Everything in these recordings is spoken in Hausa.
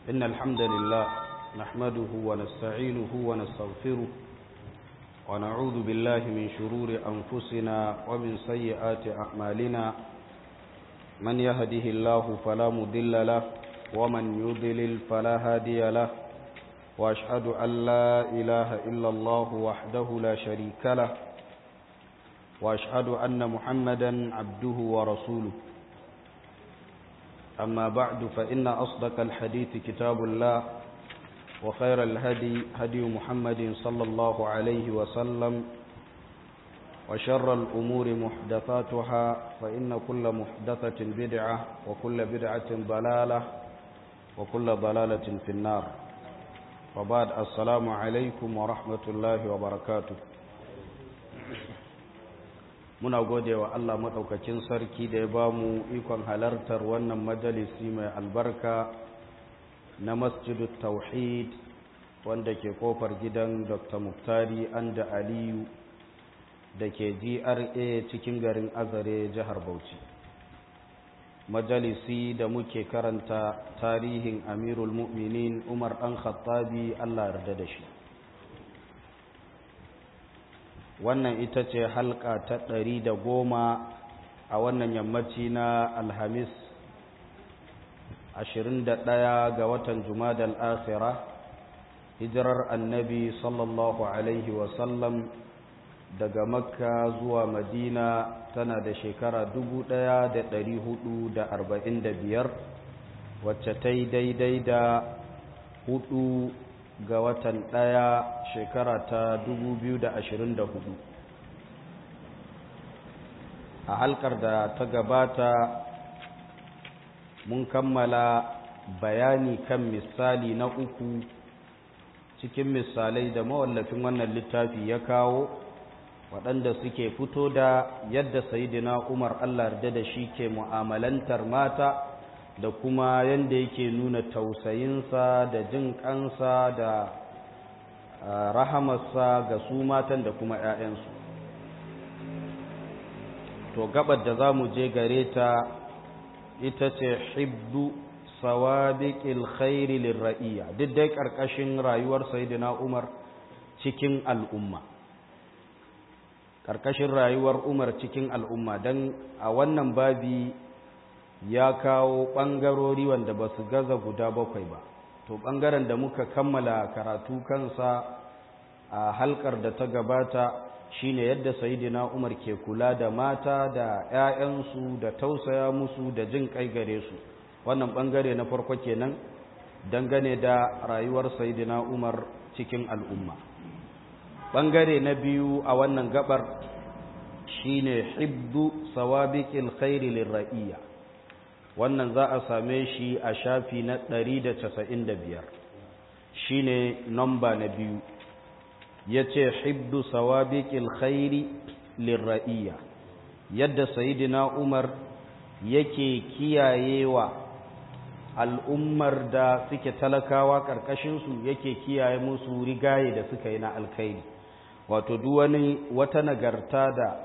إن الحمد لله نحمده ونستعينه ونستغفره ونعوذ بالله من شرور أنفسنا ومن سيئات أعمالنا من يهده الله فلا مضل له ومن يضلل فلا هادي له وأشهد أن لا إله إلا الله وحده لا شريك له وأشهد أن محمدا عبده ورسوله أما بعد فإن أصدق الحديث كتاب الله وخير الهدي هدي محمد صلى الله عليه وسلم وشر الأمور محدثاتها فإن كل محدثة بدعة وكل بدعة ضلالة وكل ضلالة في النار وبعد السلام عليكم ورحمة الله وبركاته muna gode wa Allah maɗaukakin sarki da ya ba mu ikon halartar wannan majalisi mai albarka na masjidu tauhid wanda ke kofar gidan dr muftari anda aliyu da ke gra cikin garin azare jihar bauchi majalisi da muke karanta tarihin amirul mu'minin umar ɗan khattabi Allah yarda da shi wannan ita ce halka ta ɗari da goma a wannan yammaci na alhamis 21 ga watan jumadal akhira hijirar annabi sallallahu alaihi wasallam daga makka zuwa madina tana da shekara 1445 wacce ta yi daidai da hudu ga watan ɗaya shekara ta 2024 a halkar da ta gabata mun kammala bayani kan misali na uku cikin misalai da mawallafin wannan littafi ya kawo waɗanda suke fito da yadda sayidina umar allah da da shi ke mu'amalantar mata da kuma yadda yake nuna tausayinsa da jin kansa da rahamarsa ga su matan da kuma 'ya'yansu to gabar da za mu je gare ta ita ce hibdu sawabiqil khairi lirra'iya duk dai karkashin rayuwar sayyidina Umar cikin al'umma karkashin rayuwar Umar cikin al'umma dan a wannan babi ya kawo ɓangarori wanda ba su gaza guda bakwai ba to ɓangaren da muka kammala karatu kansa a halkar da ta gabata shine yadda sayidina umar ke kula da mata da 'ya'yansu da tausaya musu da jin kai gare su wannan ɓangare na farko kenan dangane da rayuwar sayidina umar cikin al'umma ɓangare na biyu a wannan gabar shine hibdu sawabiqil khairi lirra'iyya wannan za a same shi a shafi na 195 shi ne namba na biyu ya ce hibdu sawabiƙil khairi lirra'iyya yadda sayidina umar yake kiyayewa al'ummar da suke talakawa ƙarƙashinsu yake kiyaye musu rigaye da suka yi na alkhairi wato duwani wata nagarta da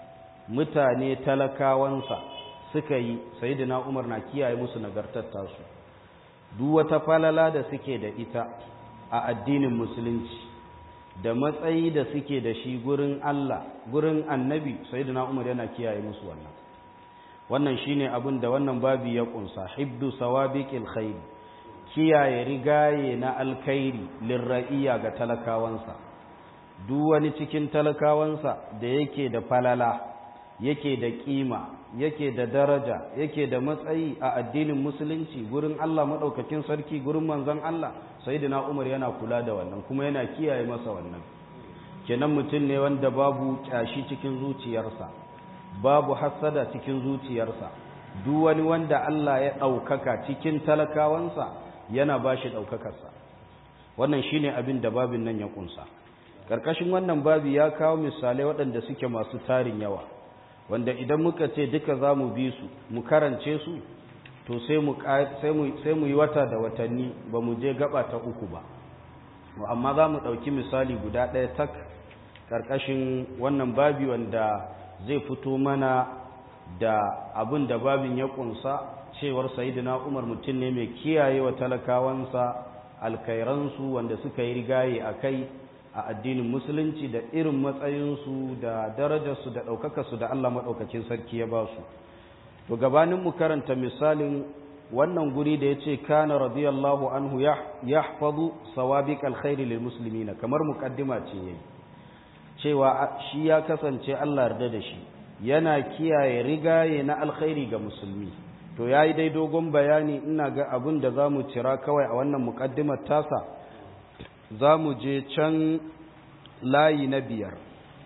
mutane talakawansa suka yi sayidina umar na kiyaye musu nagartar tasu duk wata falala da suke da ita a addinin musulunci da matsayi da suke da shi gurin Allah gurin annabi sayidina umar yana kiyaye musu wannan wannan shine abin da wannan babi ya kunsa hibdu sawabiqil khair kiyaye rigaye na alkhairi lirra'iya ga talakawansa duk wani cikin talakawansa da yake da falala yake da kima yake da daraja yake da matsayi a addinin musulunci gurin Allah maɗaukakin sarki gurin manzon Allah sayyidina Umar yana kula da wannan kuma yana kiyaye masa wannan kenan mutum ne wanda babu kyashi cikin zuciyarsa babu hasada cikin zuciyarsa duk wani wanda Allah ya ɗaukaka cikin talakawansa yana ba shi ɗaukakarsa wannan shine abin da babin nan ya kunsa ƙarƙashin wannan babi ya kawo misalai waɗanda suke masu tarin yawa wanda idan muka ce duka za mu bi su mu karance su to sai mu yi wata da watanni ba mu je gaba ta uku ba amma za mu ɗauki misali guda ɗaya tak ƙarƙashin wannan babi wanda zai fito mana da abin da babin ya kunsa cewar sayidina umar mutum ne mai kiyaye wa talakawansa alkairansu wanda suka yi rigaye a kai a addinin musulunci da irin matsayinsu da darajarsu da ɗaukakarsu da allah maɗaukakin sarki ya ba su to gabanin mu karanta misalin wannan guri da ya ce kana radiyallahu anhu ya hafazu sawabiq alkhairi lil muslimina kamar muqaddima ce yayi cewa shi ya kasance Allah yarda da shi yana kiyaye rigaye na alkhairi ga musulmi to yayi dai dogon bayani ina ga abin da zamu cira kawai a wannan muqaddimar tasa zamu je can layi na biyar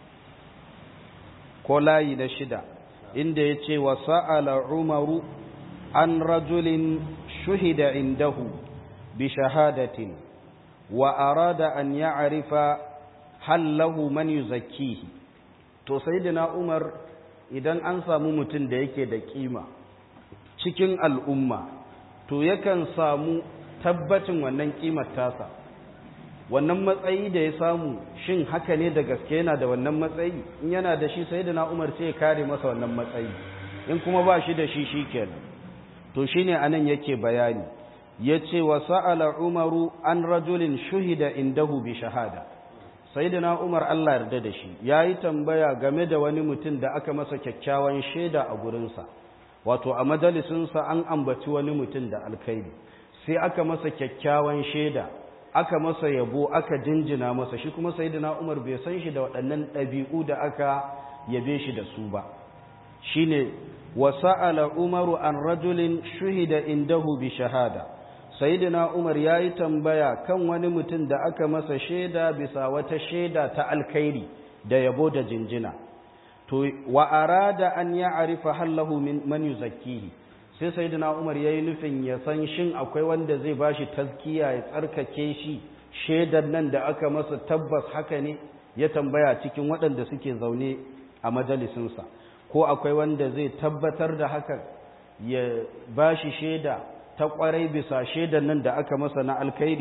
ko layi na shida inda ya ce wa sa'ala umaru an rajulin shuhida indahu bi shahadatin wa arada an ya'rifa hal lahu man yuzakkihi to sayyidina umar idan an samu mutum da yake da kima cikin al'umma to yakan samu tabbacin wannan kimar tasa wannan matsayi da ya samu shin haka ne da gaske yana da wannan matsayi in yana da shi sayyidina umar sai ya kare masa wannan matsayi in kuma ba shi da shi shikenan to shine anan yake bayani yace wa sa'ala umaru an rajulin shuhida indahu bi shahada sayyidina umar Allah yarda da shi yayi tambaya game da wani mutum da aka masa kyakkyawan shaida a gurinsa wato a majalisin sa an ambaci wani mutum da alkhairi sai aka masa kyakkyawan shaida aka masa yabo aka jinjina masa shi kuma sayyidina umar bai san shi da waɗannan ɗabi'u da aka yabe shi da su ba shine وسأل عمر عن رجل شهد عنده بشهادة سيدنا عمر yayi tambaya kan wani mutum da aka masa shaida bisa wata shaida ta alkhairi da yabo da jinjina to wa arada an ya'rifa hallahu min man yuzakkihi sai sayyidina Umar yayi nufin ya san shin akwai wanda zai bashi tazkiya ya tsarkake shi shaidar nan da aka masa tabbas haka ne ya tambaya cikin waɗanda suke zaune a majalisinsa ko akwai wanda zai tabbatar da hakan ya ba shi shaida ta ƙwarai bisa shaidan nan da aka masa na alkhairi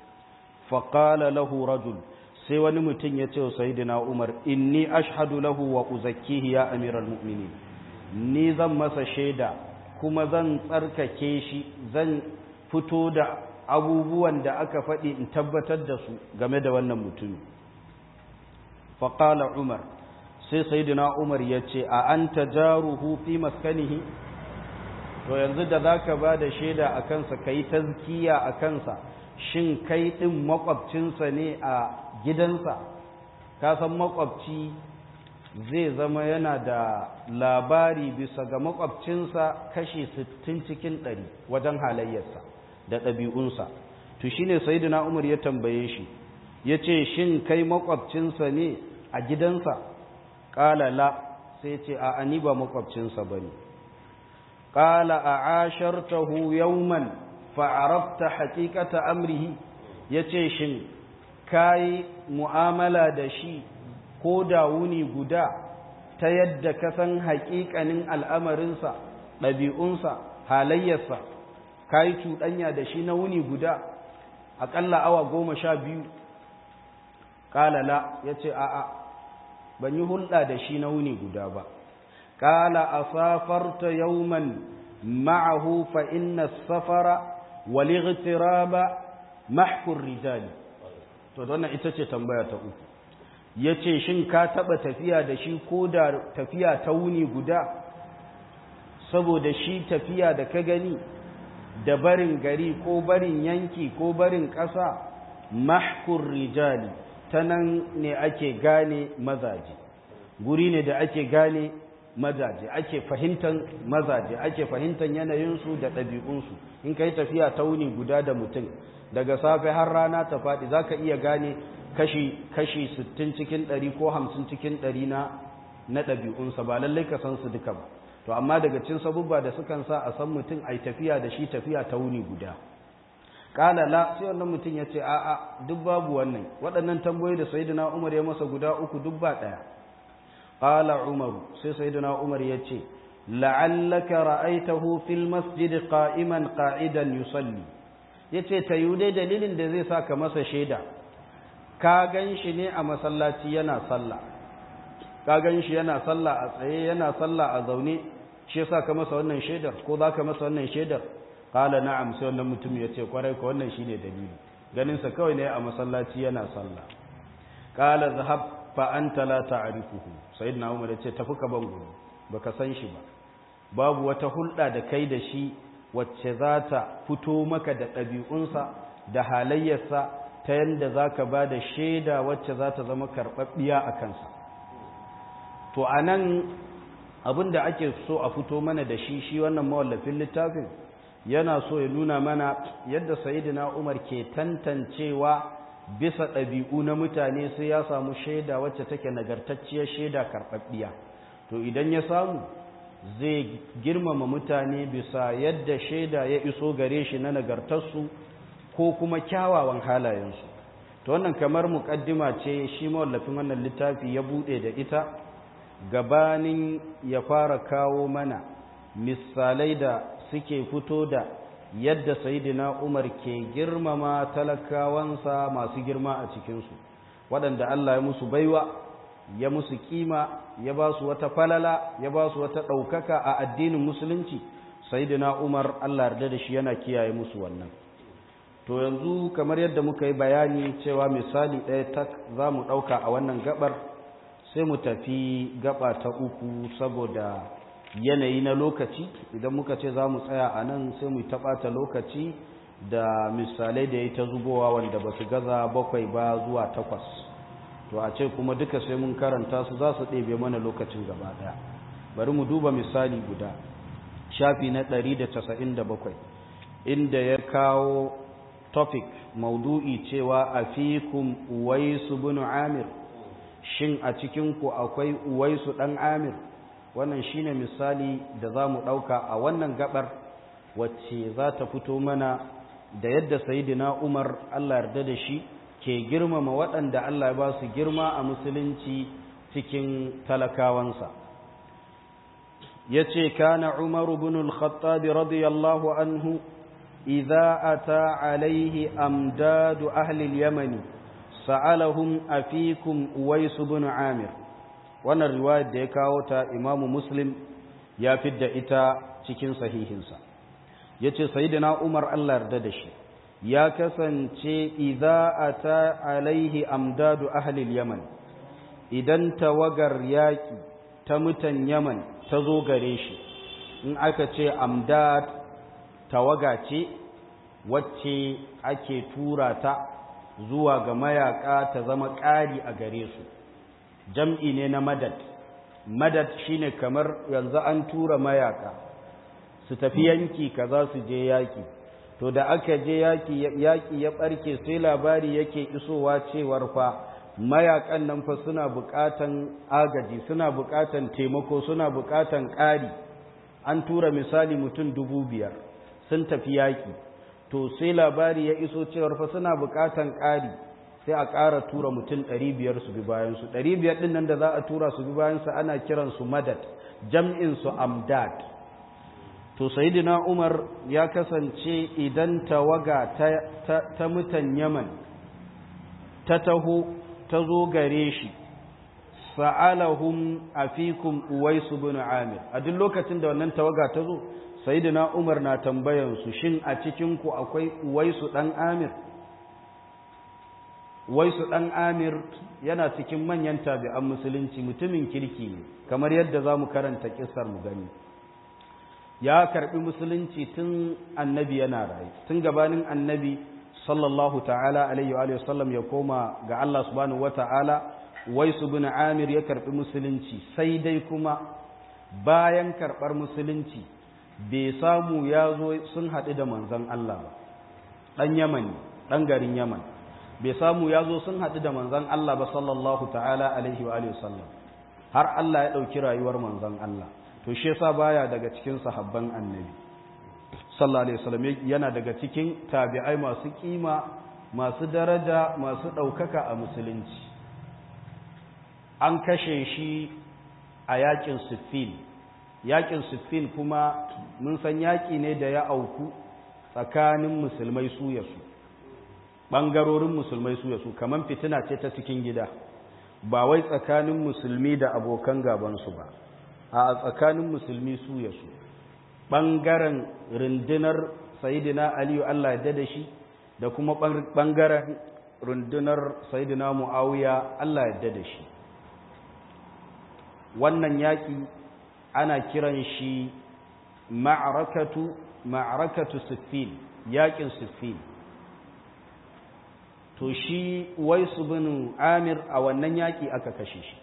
faƙala lahu rajul sai wani mutum ya ce wa sayidina umar inni ashhadu lahu wa uzakkihi ya amiral mu'minin ni zan masa shaida kuma zan tsarkake shi zan fito da abubuwan da aka faɗi in tabbatar da su game da wannan mutumi faƙala umar sai sayyidina Umar ya ce a anta jaruhu fi maskanihi to yanzu da zaka ba da shaida a kansa kai tazkiya a kansa shin kai din makwabcinsa ne a gidansa ka san makwabci zai zama yana da labari bisa ga makwabcinsa kashi 60 cikin 100 wajen halayyarsa da ɗabi'unsa to shine sayyidina Umar ya tambaye shi yace shin kai makwabcinsa ne a gidansa ƙala la sai ce a ani ba makwabcinsa ba ne ƙala a ashartahu yauman fa'arabta haƙiƙata amrihi ya ce shin ka yi mu'amala da shi ko da wuni guda ta yadda ka san haƙiƙanin al'amarinsa ɗabi'unsa halayyarsa ka yi cuɗanya da shi na wuni guda aƙalla awa goma sha biyu ƙala la ya ce a'a ban yi hulɗa da shi na wuni guda ba ƙala a safarta yauman ma'ahu fa inna safara wal igtiraba mahkur rijali to wannan ita ce tambaya ta uku yace shin ka taba tafiya da shi ko da tafiya ta wuni guda saboda shi tafiya da ka gani da barin gari ko barin yanki ko barin ƙasa mahkur rijali ta nan ne ake gane mazaje guri ne da ake gane mazaje ake fahimtar mazaje ake fahimtar yanayinsu da ɗabi'unsu in ka yi tafiya ta wuni guda da mutum daga safe har rana ta faɗi za ka iya gane kashi kashi 60 cikin 100 ko 50 cikin 100 na na ɗabi'unsa ba lallai ka san su duka ba to amma daga cin sabubba da sukan sa a san mutum a tafiya da shi tafiya ta wuni guda kala la sai wannan mutum ya ce a'a duk babu wannan waɗannan tambayoyi da sayyidina umar ya masa guda uku duk ba ɗaya qala umar sai sayyidina umar ya ce la'allaka ra'aitahu fil masjid qa'iman qa'idan yusalli yace ta yi dai dalilin da zai saka masa shaida ka gan shi ne a masallaci yana sallah ka gan shi yana sallah a tsaye yana sallah a zaune shi yasa ka masa wannan shaidar ko za ka masa wannan shaidar qala na'am sai wannan mutum ya ce kwarai ko wannan shine dalili ganin sa kawai ne a masallaci yana sallah qala zahab fa anta la ta'rifuhu sayyidina umar ya ce tafi ka ban gudu baka san shi ba babu wata hulɗa da kai da shi wacce za ta fito maka da ɗabi'unsa da halayyarsa ta yadda za ka ba da shaida wacce za ta zama karɓaɓɓiya a kansa to a nan abin da ake so a fito mana da shi shi wannan mawallafin littafin yana so ya nuna mana yadda sayidina umar ke tantancewa bisa ɗabi'u na mutane sai ya samu shaida wacce take nagartacciyar shaida karɓaɓɓiya to idan ya samu zai girmama mutane bisa yadda shaida ya iso gare shi na nagartarsu ko kuma kyawawan halayensu to wannan kamar muƙaddima ce shi mawallafin wannan littafi ya buɗe da ita gabanin ya fara kawo mana misalai da suke fito da yadda sayidina umar ke girmama talakawansa masu girma a cikinsu waɗanda Allah ya musu baiwa ya musu kima ya ba su wata falala ya ba su wata ɗaukaka a addinin musulunci sayidina umar Allah yarda da shi yana kiyaye musu wannan to yanzu kamar yadda muka yi bayani cewa misali ɗaya tak za mu ɗauka a wannan gabar sai mu tafi gaba ta uku saboda yanayi na lokaci idan muka ce za mu tsaya a nan sai mu taɓata lokaci da misalai da ya ta zubowa wanda ba su gaza bakwai ba zuwa takwas to a ce kuma duka sai mun karanta su za su ɗebe mana lokacin gaba ɗaya bari mu duba misali guda shafi na 197 inda ya kawo topic maudu'i cewa a fikum uwaisu bin amir shin a cikinku akwai uwaisu ɗan amir wannan shine misali da za mu ɗauka a wannan gabar wacce za ta fito mana da yadda sayidina umar allah yarda da shi ke girmama waɗanda allah ya ba su girma a musulunci cikin talakawansa ya ce kana umaru bin al-khattabi radiyallahu anhu idza ata alaihi amdadu ahli al-yamani sa'alahum afikum uwais bin amir wannan riwayar da ya kawo ta imamu muslim ya fidda ita cikin sahihinsa yace sayyidina umar Allah yarda da shi ya kasance idza ata alaihi amdadu ahli al-yaman idan tawagar yaki ta mutan yaman ta zo gare shi in aka ce amdad tawaga ce wacce ake tura ta zuwa ga mayaka ta zama ƙari a gare su jam'i ne na madad madad shine kamar yanzu an tura mayaka su tafi yanki kaza su je yaki to da aka je yaki yaki ya barke sai labari yake isowa cewar fa mayakan nan fa suna buƙatan agaji suna buƙatan taimako suna buƙatan ƙari an tura misali mutum dubu biyar sun tafi yaki to sai labari ya iso cewar fa suna buƙatan ƙari sai a ƙara tura mutum ɗari biyar su bi bayansu ɗari biyar ɗin nan da za a tura su bi bayansu ana kiransu madad jam'insu amdad to sayidina umar ya kasance idan tawaga ta, ta, ta mutan yaman ta taho ta zo gare shi sa'alahum afikum uwaisu bin amir a duk lokacin da wannan tawaga ta zo sayidina umar na tambayansu shin a cikinku akwai uwaisu ɗan amir waisu ɗan amir yana cikin manyan tabi'an musulunci mutumin kirki ne kamar yadda za mu karanta ƙisar mu gani ya karɓi musulunci tun annabi yana rayu tun gabanin annabi sallallahu ta'ala alaihi wa sallam ya koma ga Allah subhanahu wa ta'ala waisu bin amir ya karɓi musulunci sai dai kuma bayan karɓar musulunci bai samu ya zo sun haɗu da manzon Allah ba ɗan yaman ɗan garin yaman bai samu ya zo sun haɗu da manzan Allah ba sallallahu ta'ala alaihi wa alihi sallam har Allah ya ɗauki rayuwar manzan Allah to shi yasa baya daga cikin sahabban annabi sallallahu alaihi wasallam yana daga cikin tabi'ai masu kima masu daraja masu ɗaukaka a musulunci an kashe shi a yakin siffin yakin siffin kuma mun san yaƙi ne da ya auku tsakanin musulmai su ya su ɓangarorin musulmai su ya su kamar fitina ce ta cikin gida ba wai tsakanin musulmi da abokan gabansu ba a tsakanin musulmi su ya su ɓangaren rundunar sayidina aliyu allah ya da shi da kuma ɓangaren rundunar sayidina mu'awiya allah ya da shi wannan yaƙi ana kiran shi ma'arakatu ma'arakatu siffin yaƙin siffin to shi waisu bin amir a wannan yaƙi aka kashe shi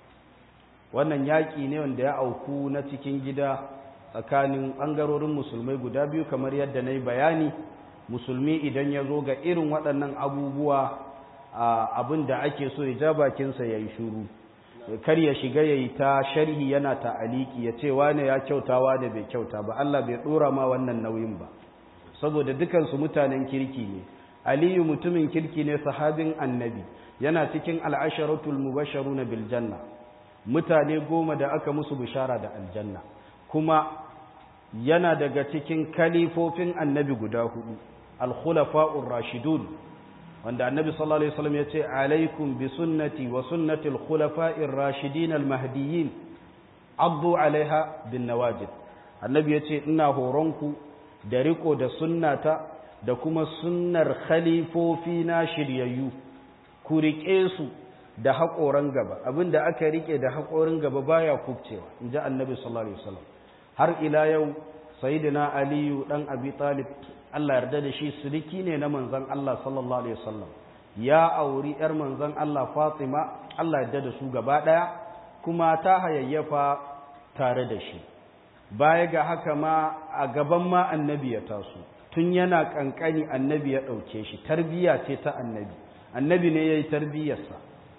wannan yaƙi ne wanda ya auku na cikin gida tsakanin ɓangarorin musulmai guda biyu kamar yadda na yi bayani musulmi idan ya zo ga irin waɗannan abubuwa abin da ake so ya ja bakinsa ya yi shuru kar ya shiga ya yi ta sharhi yana ta aliki ya ce wane ya kyautawa da bai kyauta ba Allah bai ɗora ma wannan nauyin ba saboda dukansu mutanen kirki ne aliyu mutumin kirki ne sahabin annabi yana cikin al'asharatul mubasharuna bil janna mutane goma da aka musu bishara da aljanna kuma yana daga cikin kalifofin annabi guda hudu al-khulafa'ur rashidun wanda annabi sallallahu alaihi wasallam yace alaikum bi sunnati wa sunnati al-khulafa'ir rashidin al-mahdiyyin addu alaiha bin nawajid annabi yace ina horonku da riko da sunnata da kuma sunnar khalifofi na shiryayyu ku rike su da haƙoran gaba abinda aka rike da haƙorin gaba baya kubcewa inji annabi sallallahu alaihi wasallam har ila yau sayyidina aliyu dan abi talib Allah yarda da shi siriki ne na manzon Allah sallallahu alaihi wasallam ya auri yar manzon Allah Fatima Allah yarda da su gaba daya kuma ta hayayyafa tare da shi baya ga haka ma a gaban ma annabi ya taso tun yana kankani annabi ya dauke shi tarbiya ce ta annabi annabi ne yayi tarbiyarsa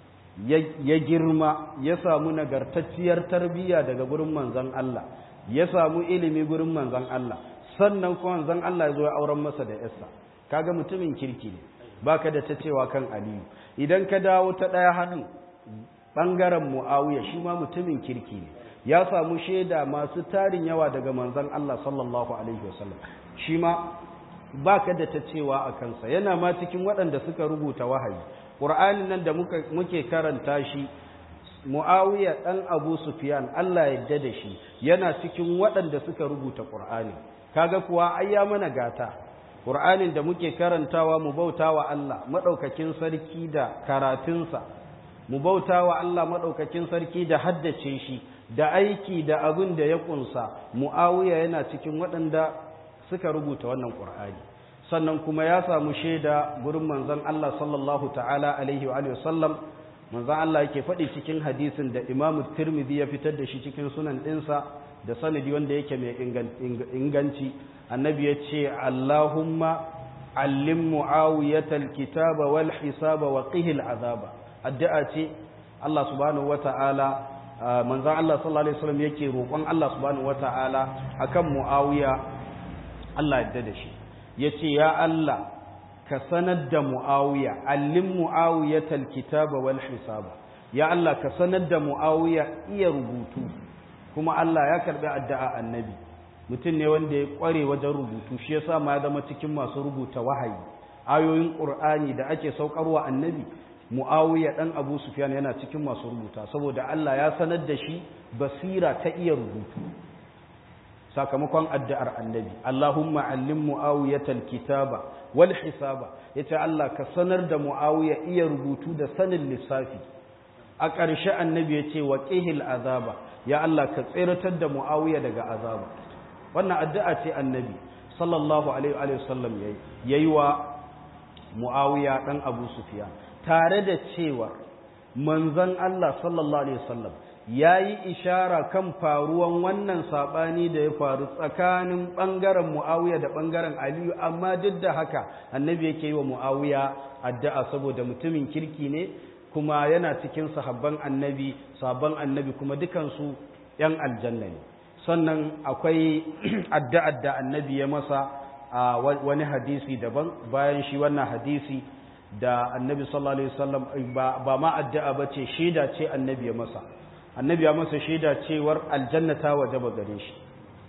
ya girma ya samu nagartacciyar tarbiyya daga gurin manzon Allah ya samu ilimi gurin manzon Allah sannan kuma manzon Allah ya zo ya auren masa da yarsa kaga mutumin kirki ne baka da ta cewa kan Aliyu idan ka dawo ta daya hannun bangaren Muawiya shi ma mutumin kirki ne ya samu shaida masu tarin yawa daga manzon Allah sallallahu alaihi wasallam shi ma baka da ta cewa a kansa yana ma cikin waɗanda suka rubuta wahayi Qur'anin nan da muke karanta shi Muawiya ɗan Abu Sufyan Allah yadda da shi yana cikin waɗanda suka rubuta Qur'ani kaga kuwa ai ya mana gata Qur'anin da muke karantawa mu bautawa Allah madaukakin sarki da karatunsa mu bautawa Allah madaukakin sarki da haddace shi da aiki da abin da ya kunsa Muawiya yana cikin waɗanda suka rubuta wannan Qur'ani sannan kuma ya samu shaida gurin manzon Allah sallallahu ta'ala alaihi wa sallam manzon Allah yake faɗi cikin hadisin da Imam Tirmidhi ya fitar da shi cikin sunan ɗinsa da sanadi wanda yake mai inganci annabi ya ce Allahumma allim muawiyatal kitaba wal hisaba wa qihil azaba addu'a ce Allah subhanahu wata'ala manzon Allah sallallahu alaihi wasallam yake roƙon Allah subhanahu wata'ala akan muawiya Allah ya da shi yace ya Allah ka sanar da mu'awiya allin mu'awiyatal kitaba wal hisaba ya Allah ka sanar da mu'awiya iya rubutu kuma Allah ya karbi addu'a annabi mutum ne wanda ya kware wajen rubutu shi yasa ma ya zama cikin masu rubuta wahayi ayoyin qur'ani da ake saukarwa annabi mu'awiya dan abu sufyan yana cikin masu rubuta saboda Allah ya sanar da shi basira ta iya rubutu sakamakon addu'ar annabi Allahumma allim mu'awiyatal kitaba wal hisaba yace Allah ka sanar da mu'awiya iya rubutu da sanin lissafi a ƙarshe annabi yace wa qihil azaba ya Allah ka tsiratar da mu'awiya daga azaba wannan addu'a ce annabi sallallahu alaihi wa sallam yayi yayi wa mu'awiya dan Abu Sufyan tare da cewa manzon Allah sallallahu alaihi wasallam ya yi ishara kan faruwan wannan saɓani da ya faru tsakanin ɓangaren mu'awiya da ɓangaren aliyu amma duk da haka annabi yake yi wa mu'awiya addu'a saboda mutumin kirki ne kuma yana cikin sahabban annabi sabon annabi kuma dukansu ‘yan aljanna ne sannan akwai addu'ar da annabi ya masa a wani hadisi daban bayan shi wannan hadisi da annabi sallallahu alaihi wasallam ba ma addu'a ba ce shaida ce annabi ya masa annabi ya masa shaida cewar aljanna ta wajaba gare shi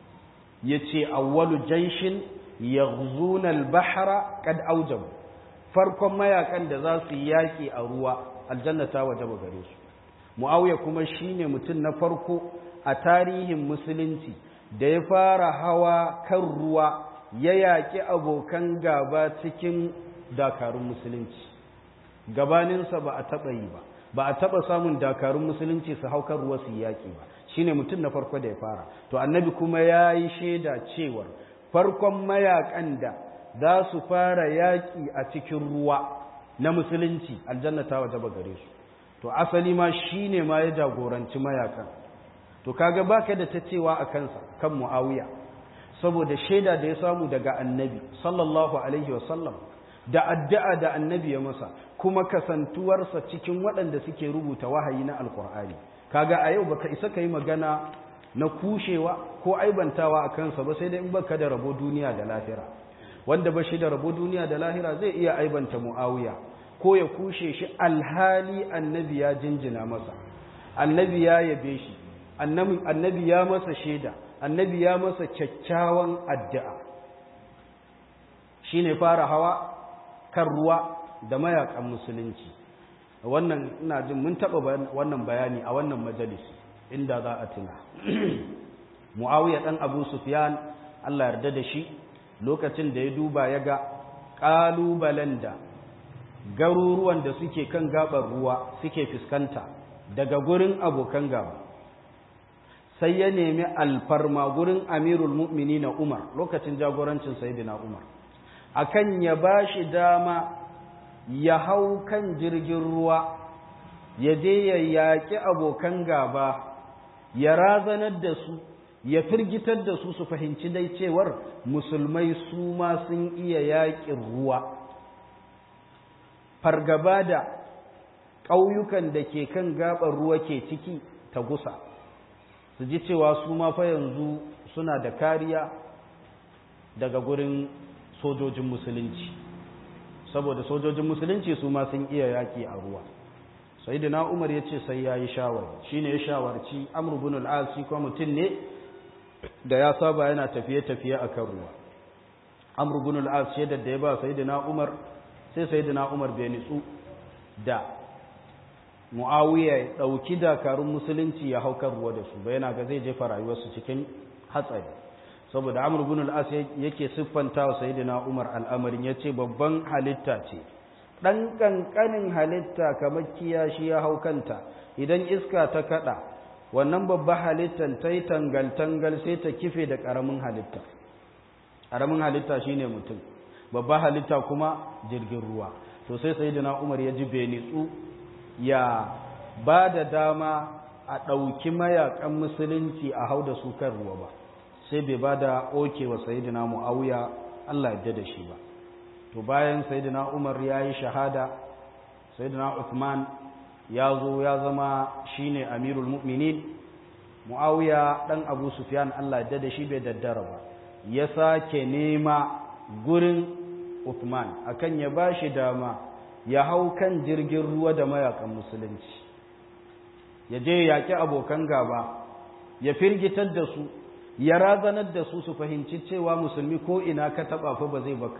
yace awwalu jayshin yaghzuna al-bahra kad awjab farkon mayakan da za su yaki a ruwa aljanna ta wajaba gare su muawiya kuma shine mutum na farko a tarihin musulunci da ya fara hawa kan ruwa ya yaƙi abokan gaba cikin dakarun musulunci gabaninsa ba a taɓa yi ba ba a taɓa samun dakarun musulunci su hau kan ruwa su yi yaƙi ba shine mutum na farko da ya fara to annabi kuma ya yi shaida cewar farkon mayakan da za su fara yaƙi a cikin ruwa na musulunci aljanna ta waje ba gare su to asali ma shine ma ya jagoranci mayakan to kaga baka da ta cewa a kansa kan muawiya saboda shaida da ya samu daga annabi sallallahu alaihi wasallam da addu'a da annabi ya masa kuma kasantuwarsa cikin waɗanda suke rubuta wahayi na alkur'ani kaga a yau baka isa ka yi magana na kushewa ko aibantawa a kansa ba sai dai in baka da rabo duniya da lahira wanda ba shi da rabo duniya da lahira zai iya aibanta mu'awiya ko ya kushe shi alhali annabi ya jinjina masa annabi ya yabe shi annabi ya masa shaida annabi ya masa kyakkyawan addu'a shine fara hawa kan ruwa da mayakan musulunci wannan ina jin mun taba wannan bayani a wannan majalisi inda za a tuna muawiya dan abu sufyan Allah yarda da shi lokacin da ya duba ya ga kalubalen da garuruwan da suke kan gabar ruwa suke fuskanta daga gurin abokan gaba sai ya nemi alfarma gurin amirul mu'mini na umar lokacin jagorancin sayyidina umar akan ya bashi dama ya hau kan jirgin ruwa ya je ya yaƙi abokan gaba ya razanar da su ya firgitar da su su fahimci dai cewar musulmai su ma sun iya yaƙin ruwa fargaba da ƙauyukan da ke kan gaɓar ruwa ke ciki ta gusa su ji cewa su ma fa yanzu suna da kariya daga gurin sojojin musulunci saboda sojojin musulunci su ma sun iya yaƙi a ruwa sai da umar ya ce sai ya yi shawar shi ne ya shawarci amurbin al'asi kuma mutum ne da ya saba yana tafiye-tafiye a kan ruwa amurbin al'asi yadda da ya ba sai da umar sai sai da umar bai nitsu da mu'awiya ya ɗauki dakarun musulunci ya hau kan ruwa da su yana ga zai jefa rayuwarsu cikin hatsari saboda amur bin al'as yake siffanta wa sayidina umar al'amarin ya ce babban halitta ce ɗan ƙanƙanin halitta kamar kiyashi ya hau kanta idan iska ta kaɗa wannan babban halittan ta yi tangal-tangal sai ta kife da ƙaramin halitta ƙaramin halitta shine mutum babban halitta kuma jirgin ruwa to sai sayidina umar ya ji benitsu ya ba da dama a ɗauki mayakan musulunci a hau da su kan ruwa ba sai bai ba da oke wa sayidina mu'awiya Allah ya da shi ba to bayan sayidina Umar ya yi shahada sayidina Uthman ya zo ya zama shine amirul mu'minin mu'awiya dan Abu Sufyan Allah ya da shi bai daddara ba ya sake nema gurin Uthman akan ya bashi dama ya hau kan jirgin ruwa da mayakan musulunci ya je yaƙi abokan gaba ya firgitar da su ya razanar da su su fahimci cewa musulmi ko ina ka taɓa fa ba zai baka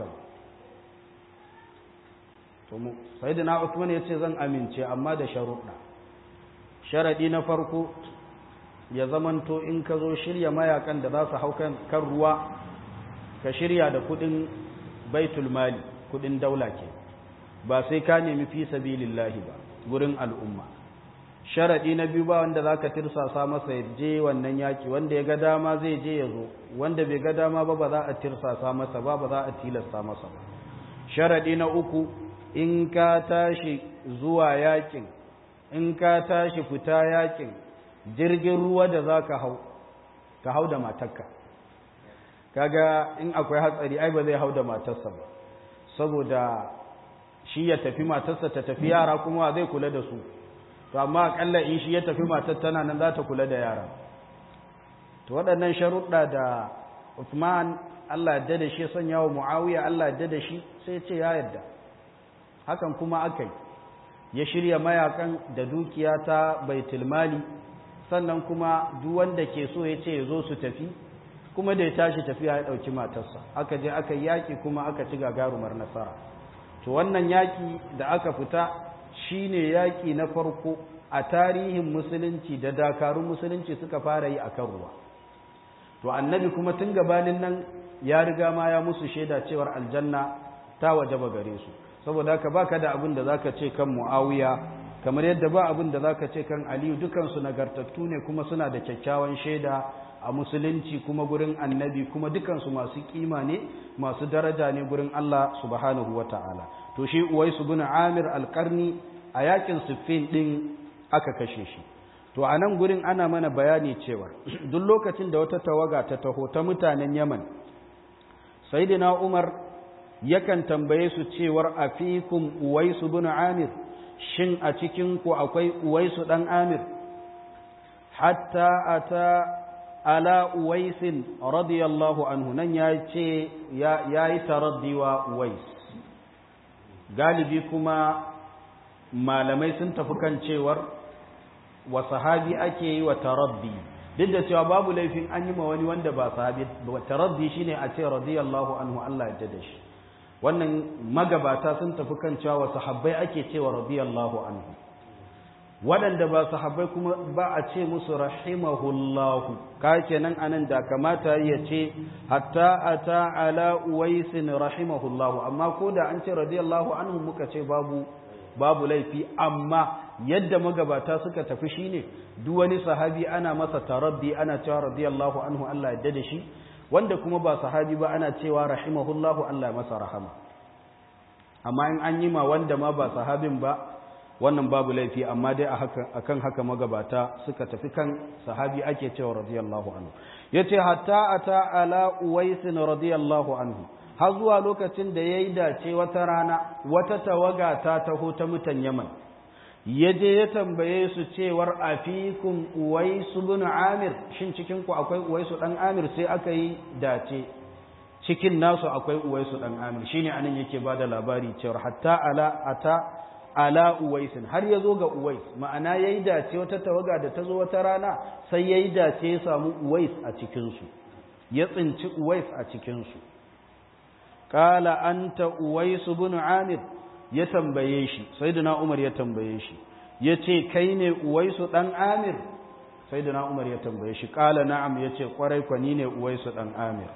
to mu sayyidina Uthman ya ce zan amince amma da sharuɗa sharadi na farko ya zamanto in ka zo shirya mayakan da za su hau kan ruwa ka shirya da kuɗin baitul mali kuɗin daula ke ba sai ka nemi fi sabilillahi ba gurin al'umma sharaɗi na biyu ba wanda za ka tirsasa masa ya je wannan yaƙi wanda ya ga dama zai je ya zo wanda bai ga dama ba ba za a tirsasa masa ba ba za a tilasta masa ba sharaɗi na uku in ka tashi zuwa yaƙin in ka tashi fita yaƙin jirgin ruwa da za ka hau ka hau da matarka kaga in akwai hatsari ai ba zai hau da matarsa ba saboda shi ya tafi matarsa ta tafi yara kuma zai kula da su to amma akalla in shi ya tafi matar tana nan za ta kula da yara to waɗannan sharuɗa da Uthman Allah ya da shi sanya wa Muawiya Allah ya da shi sai ce ya yarda hakan kuma aka yi ya shirya mayakan da dukiya ta baitul mali sannan kuma duk wanda ke so ya ce ya zo su tafi kuma da ya tashi tafiya ya ɗauki matarsa aka je aka yaƙi kuma aka ci gagarumar nasara to wannan yaƙi da aka fita shine yaƙi na farko a tarihin musulunci da dakarun musulunci suka fara yi akan ruwa to annabi kuma tun gabanin nan ya riga ma ya musu shaida cewar aljanna ta wajaba gare su saboda haka baka da abin da zaka ce kan muawiya kamar yadda ba abin da zaka ce kan aliyu dukansu nagartattu ne kuma suna da kyakkyawan shaida a musulunci kuma gurin annabi kuma dukansu masu kima ne masu daraja ne gurin Allah subhanahu wata'ala to shi uwaisu bin amir alqarni a yakin siffin din aka kashe shi to a nan gurin ana mana bayani cewa duk lokacin da wata tawaga ta taho ta mutanen yaman sayyidina umar yakan tambaye su cewar afikum uwaisu bin amir shin a cikin ku akwai uwaisu dan amir hatta ata ala uwaisin radiyallahu anhu nan ya ce ya yi taraddi wa uwais galibi kuma malamai sun tafi kan cewar wa sahabi ake yi wa taraddi duk da cewa babu laifin an yi ma wani wanda ba sahabi taraddi shine a ce radiyallahu anhu Allah ya da shi wannan magabata sun tafi kan cewa wa sahabbai ake cewa radiyallahu anhu waɗanda ba sahabbai kuma ba a ce musu rahimahullahu ka kenan anan da kamata ya ce hatta ata ala uwaisin rahimahullahu amma ko da an ce radiyallahu anhu muka ce babu babu laifi amma yadda magabata suka tafi shine duk wani sahabi ana masa taraddi ana cewa radiyallahu anhu Allah ya da shi wanda kuma ba sahabi ba ana cewa rahimahullahu Allah masa rahama amma in an yi ma wanda ma ba sahabin ba wannan babu laifi amma dai akan haka magabata suka tafi kan sahabi ake cewa radiyallahu anhu yace hatta ata ala uwais radiyallahu anhu har zuwa lokacin da yayi dace wata rana wata tawaga ta taho ta mutan Yaman yaje ya tambaye su cewar afikum uwais ibn amir shin cikin ku akwai uwais dan amir sai aka yi dace cikin nasu akwai uwais dan amir shine anan yake bada labari cewar hatta ala ata ala uwaisin har ya zo ga uwais ma'ana ya yi dace wata tawaga da ta zo wata rana sai ya yi dace ya samu uwais a cikinsu ya tsinci uwais a cikinsu ƙala an ta uwaisu bin amir ya tambaye shi sai da umar ya tambaye shi ya ce kai ne uwaisu ɗan amir sai da umar ya tambaye shi ƙala na'am ya ce ƙwarai kwani ne uwaisu ɗan amir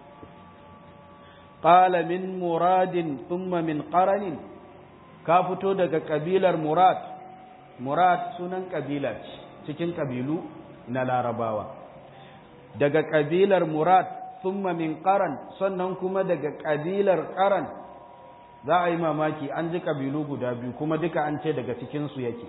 ƙala min muradin thumma min ƙaranin ka fito daga kabilar murad murad sunan kabila ce cikin kabilu na larabawa daga kabilar murad thumma min qaran sannan kuma daga kabilar qaran za a yi mamaki an ji kabilu guda biyu kuma duka an ce daga cikinsu yake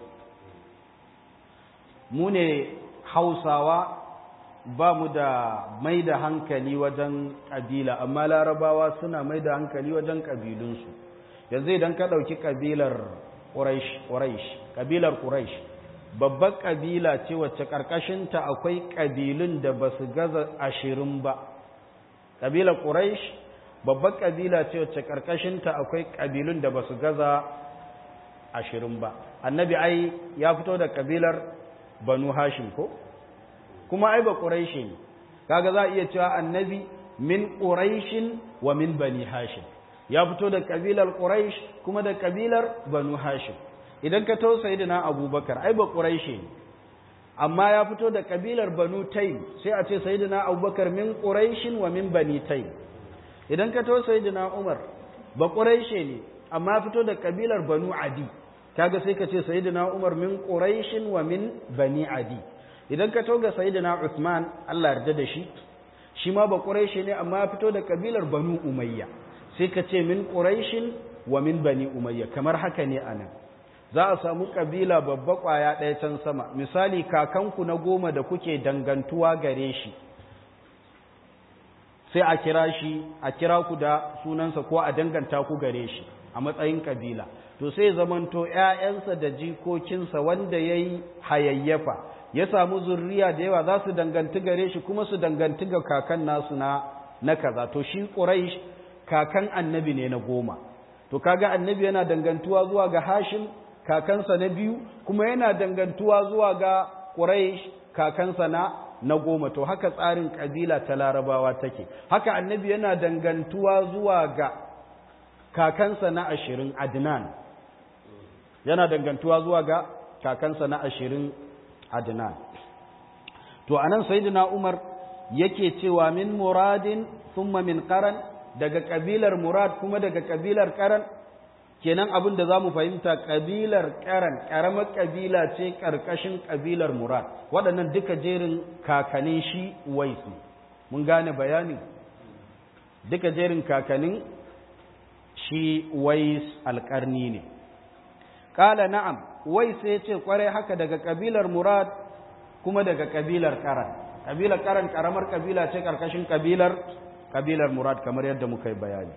mu ne hausawa ba mu da mai da hankali wajen kabila amma larabawa suna mai da hankali wajen kabilunsu yanzu idan ka ɗauki ƙabilar ƙuraish ƙabilar ƙuraish babbar ƙabila ce wacce ƙarƙashinta akwai ƙabilun da ba su gaza ashirin ba ƙabilar ƙuraish babbar ƙabila ce wacce ƙarƙashinta akwai ƙabilun da ba su gaza ashirin ba annabi ai ya fito da ƙabilar banu hashim ko kuma ai ba ƙuraishi ne kaga za a iya cewa annabi min ƙuraishin wa min bani hashim ya fito da kabilar Quraysh kuma da kabilar Banu Hashim idan ka to sayyidina Abubakar ai ba Quraishi ne amma ya fito da kabilar Banu Taym sai a ce sayyidina Abubakar min Quraish wa min Bani Taym idan ka to sayyidina Umar ba Quraishi ne amma ya fito da kabilar Banu Adi kaga sai ka ce sayyidina Umar min Quraish wa min Bani Adi idan ka to ga sayyidina Uthman Allah yarda da shi shi ma ba Quraishi ne amma ya fito da kabilar Banu Umayya sai ka ce min ƙuraishin wa min bani umayya kamar haka ne a nan za a samu ƙabila babba ƙwaya ɗaya can sama misali kakanku na goma da kuke dangantuwa gare shi sai a kira shi a kira ku da sunansa ko a danganta ku gare shi a matsayin ƙabila to sai zamanto ‘ya'yansa da jikokinsa wanda ya yi hayayyafa ya samu zurriya da yawa za su danganti gare shi kuma su danganti ga kakan nasu na na kaza to shi ƙuraish kakan annabi ne na goma to kaga annabi yana dangantuwa zuwa ga hashim kakansa na biyu kuma yana dangantuwa zuwa ga quraish kakansa na na goma to haka tsarin kabila ta larabawa take haka annabi yana dangantuwa zuwa ga kakansa na ashirin adnan yana dangantuwa zuwa ga kakansa na ashirin adnan to anan sayyidina umar yake cewa min muradin thumma min qaran daga kabilar murad kuma daga kabilar qaran kenan abin da zamu fahimta kabilar qaran karamar kabila ce karkashin kabilar murad waɗannan duka jerin kakanin shi wais mun gane bayani duka jerin kakanin shi wais alƙarni ne ƙala na'am wais ya ce kwarai haka daga kabilar murad kuma daga kabilar karan kabilar karan karamar kabila ce karkashin kabilar kabilar murad kamar yadda muka yi bayani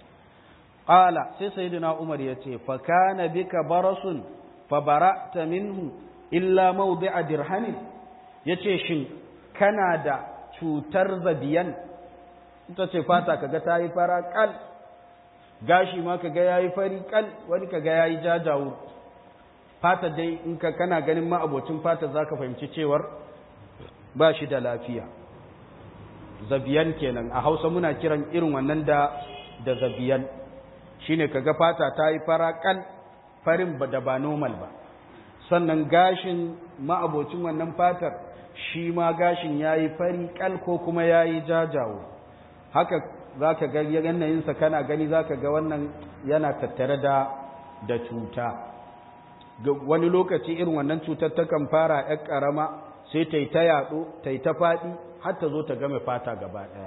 qala sai sayyidina umar yace fa kana bika barasun fa bara'ta minhu illa mawdi'a dirhamin yace shin kana da cutar zabiyan ita ce fata kaga tayi fara kal gashi ma kaga yayi fari kal wani kaga yayi jajawo fata dai in ka kana ganin ma abocin fata zaka fahimci cewar ba shi da lafiya zabiyan kenan a hausa muna kiran irin wannan da da zabiyan shine kaga fata ta yi faraƙal farin ba da ba normal ba sannan gashin ma'abocin wannan fatar shi ma gashin ya yi fari ƙal ko kuma ya yi jajawo haka za ka ga yanayinsa kana gani za ka ga wannan yana tattare da da cuta wani lokaci irin wannan cutar takan fara ‘yar ƙarama sai ta yi ta yaɗo ta yi ta faɗi har ta zo ta game fata gaba ɗaya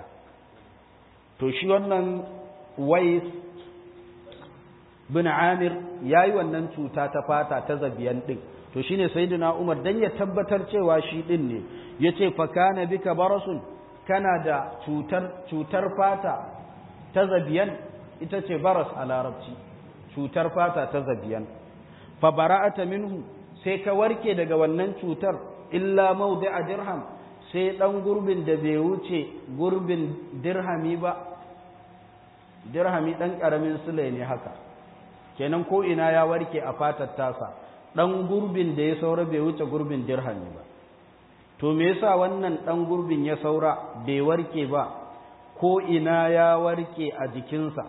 to shi wannan wais bin amir ya yi wannan cuta ta fata ta zabiyan ɗin to shi ne sayidina umar don ya tabbatar cewa shi ɗin ne ya ce fakana bika barasun kana da cutar fata ta zabiyan ita ce baras a larabci cutar fata ta zabiyan fa bara'ata minhu sai ka warke daga wannan cutar illa maudi a dirham sai ɗan gurbin da bai wuce gurbin dirhami ba dirhami ɗan ƙaramin sule ne haka kenan ko ina ya warke a fatar tasa ɗan gurbin da ya saura bai wuce gurbin dirhami ba to me yasa wannan ɗan gurbin ya saura bai warke ba ko ina ya warke a jikinsa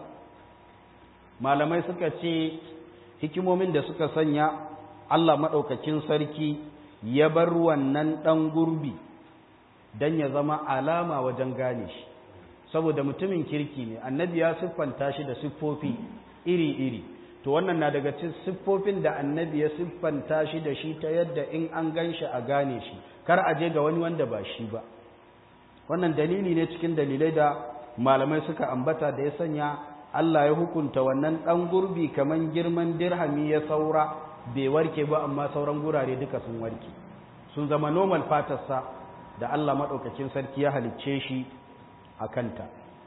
malamai suka ce hikimomin da suka sanya Allah maɗaukakin sarki ya bar wannan ɗan gurbi don ya zama alama wajen gane shi saboda mutumin kirki ne annabi ya siffanta shi da siffofi iri-iri to wannan na daga cikin siffofin da annabi ya siffanta shi da shi ta yadda in an gan shi a gane shi kar a je ga wani wanda ba shi ba wannan dalili ne cikin dalilai da malamai suka ambata da ya sanya Allah ya hukunta wannan ɗan gurbi kaman girman dirhami ya saura bai warke ba amma sauran gurare duka sun warke sun zama normal fatarsa da Allah maɗaukacin sarki ya halicce shi a kanta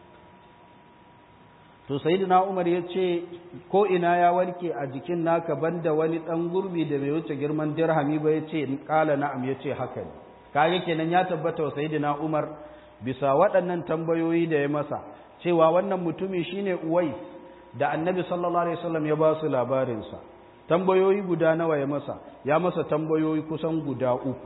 to sayyidina Umar ya ce ko ina ya warke a jikin naka banda wani ɗan gurbi da bai wuce girman dirhami ba ya ce ƙala na'am ya ce haka ne kage kenan ya tabbata wa sayyidina Umar bisa waɗannan tambayoyi da ya masa cewa wannan mutumi shine Uwais da Annabi sallallahu alaihi wasallam ya ba su labarinsa tambayoyi guda nawa ya masa ya masa tambayoyi kusan guda uku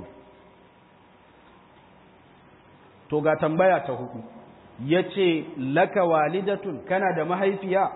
to ga tambaya ta hudu yace laka walidatun kana da mahaifiya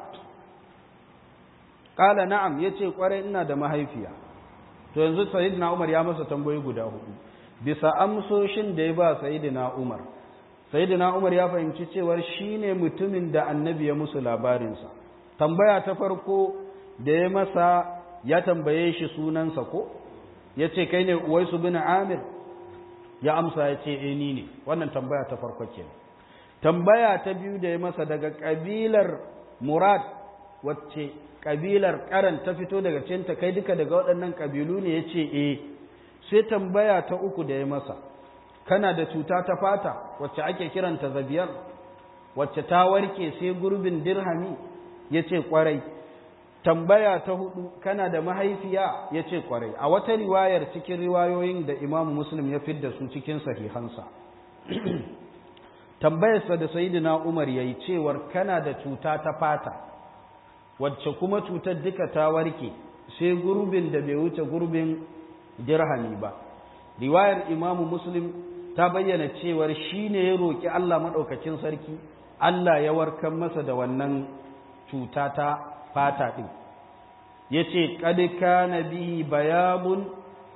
qala na'am yace kwarai ina da mahaifiya to yanzu sayyidina Umar ya masa tambayoyi guda hudu bisa amsoshin da ya ba sayyidina Umar sayyidina Umar ya fahimci cewar shine mutumin da annabi ya musu labarinsa tambaya ta farko da ya masa ya tambaye shi sunansa ko ya ce kai ne uwaisu bin amir ya amsa ya ce eh ni ne wannan tambaya ta farko ke tambaya ta biyu da ya masa daga kabilar murad wacce kabilar karan ta fito daga cinta kai duka daga waɗannan kabilu ne ya ce eh sai tambaya ta uku da ya masa kana da cuta ta fata wacce ake kiranta zabiyar wacce ta warke sai gurbin dirhami ya ce kwarai tambaya ta hudu kana da mahaifiya ya ce kwarai a wata riwayar cikin riwayoyin da imamu muslim ya fidda su cikin sahihansa tambayarsa da sayidina umar ya yi cewar kana da cuta ta fata wacce kuma cutar duka ta warke sai gurbin da bai wuce gurbin dirhami ba riwayar imamu muslim ta bayyana cewar shi ne ya roƙi allah maɗaukacin sarki allah ya warkar masa da wannan cuta ta fata ɗin ya ce ƙadika na bihi bayabun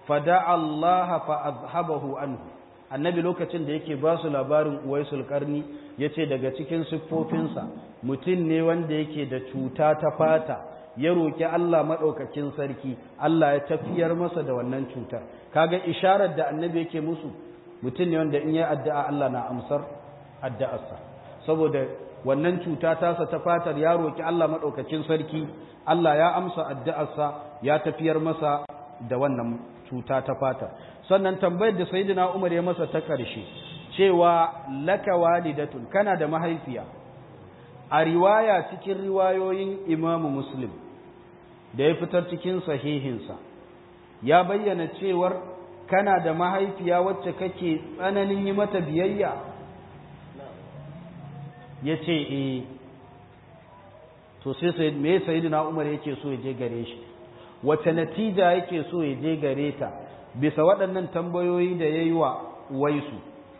fada Allah fa azhabahu anhu annabi lokacin da yake ba su labarin uwaisul karni yace daga cikin siffofinsa mutum ne wanda yake da cuta ta fata ya roki Allah madaukakin sarki Allah ya tafiyar masa da wannan cutar kaga isharar da annabi yake musu mutum ne wanda in ya addu'a Allah na amsar addu'arsa saboda wannan cuta tasa ta fatar ya roki Allah madaukakin sarki Allah ya amsa addu'arsa ya tafiyar masa da wannan cuta ta fatar sannan tambayar da sayyidina Umar ya masa ta ƙarshe cewa laka walidatun kana da mahaifiya a riwaya cikin riwayoyin Imam Muslim da ya fitar cikin sahihinsa ya bayyana cewar kana da mahaifiya wacce kake tsananin yi mata biyayya ya ce e to sai me sayidina umar yake so ya je gare shi wace natija yake so ya je gare ta bisa waɗannan tambayoyi da ya yi wa waisu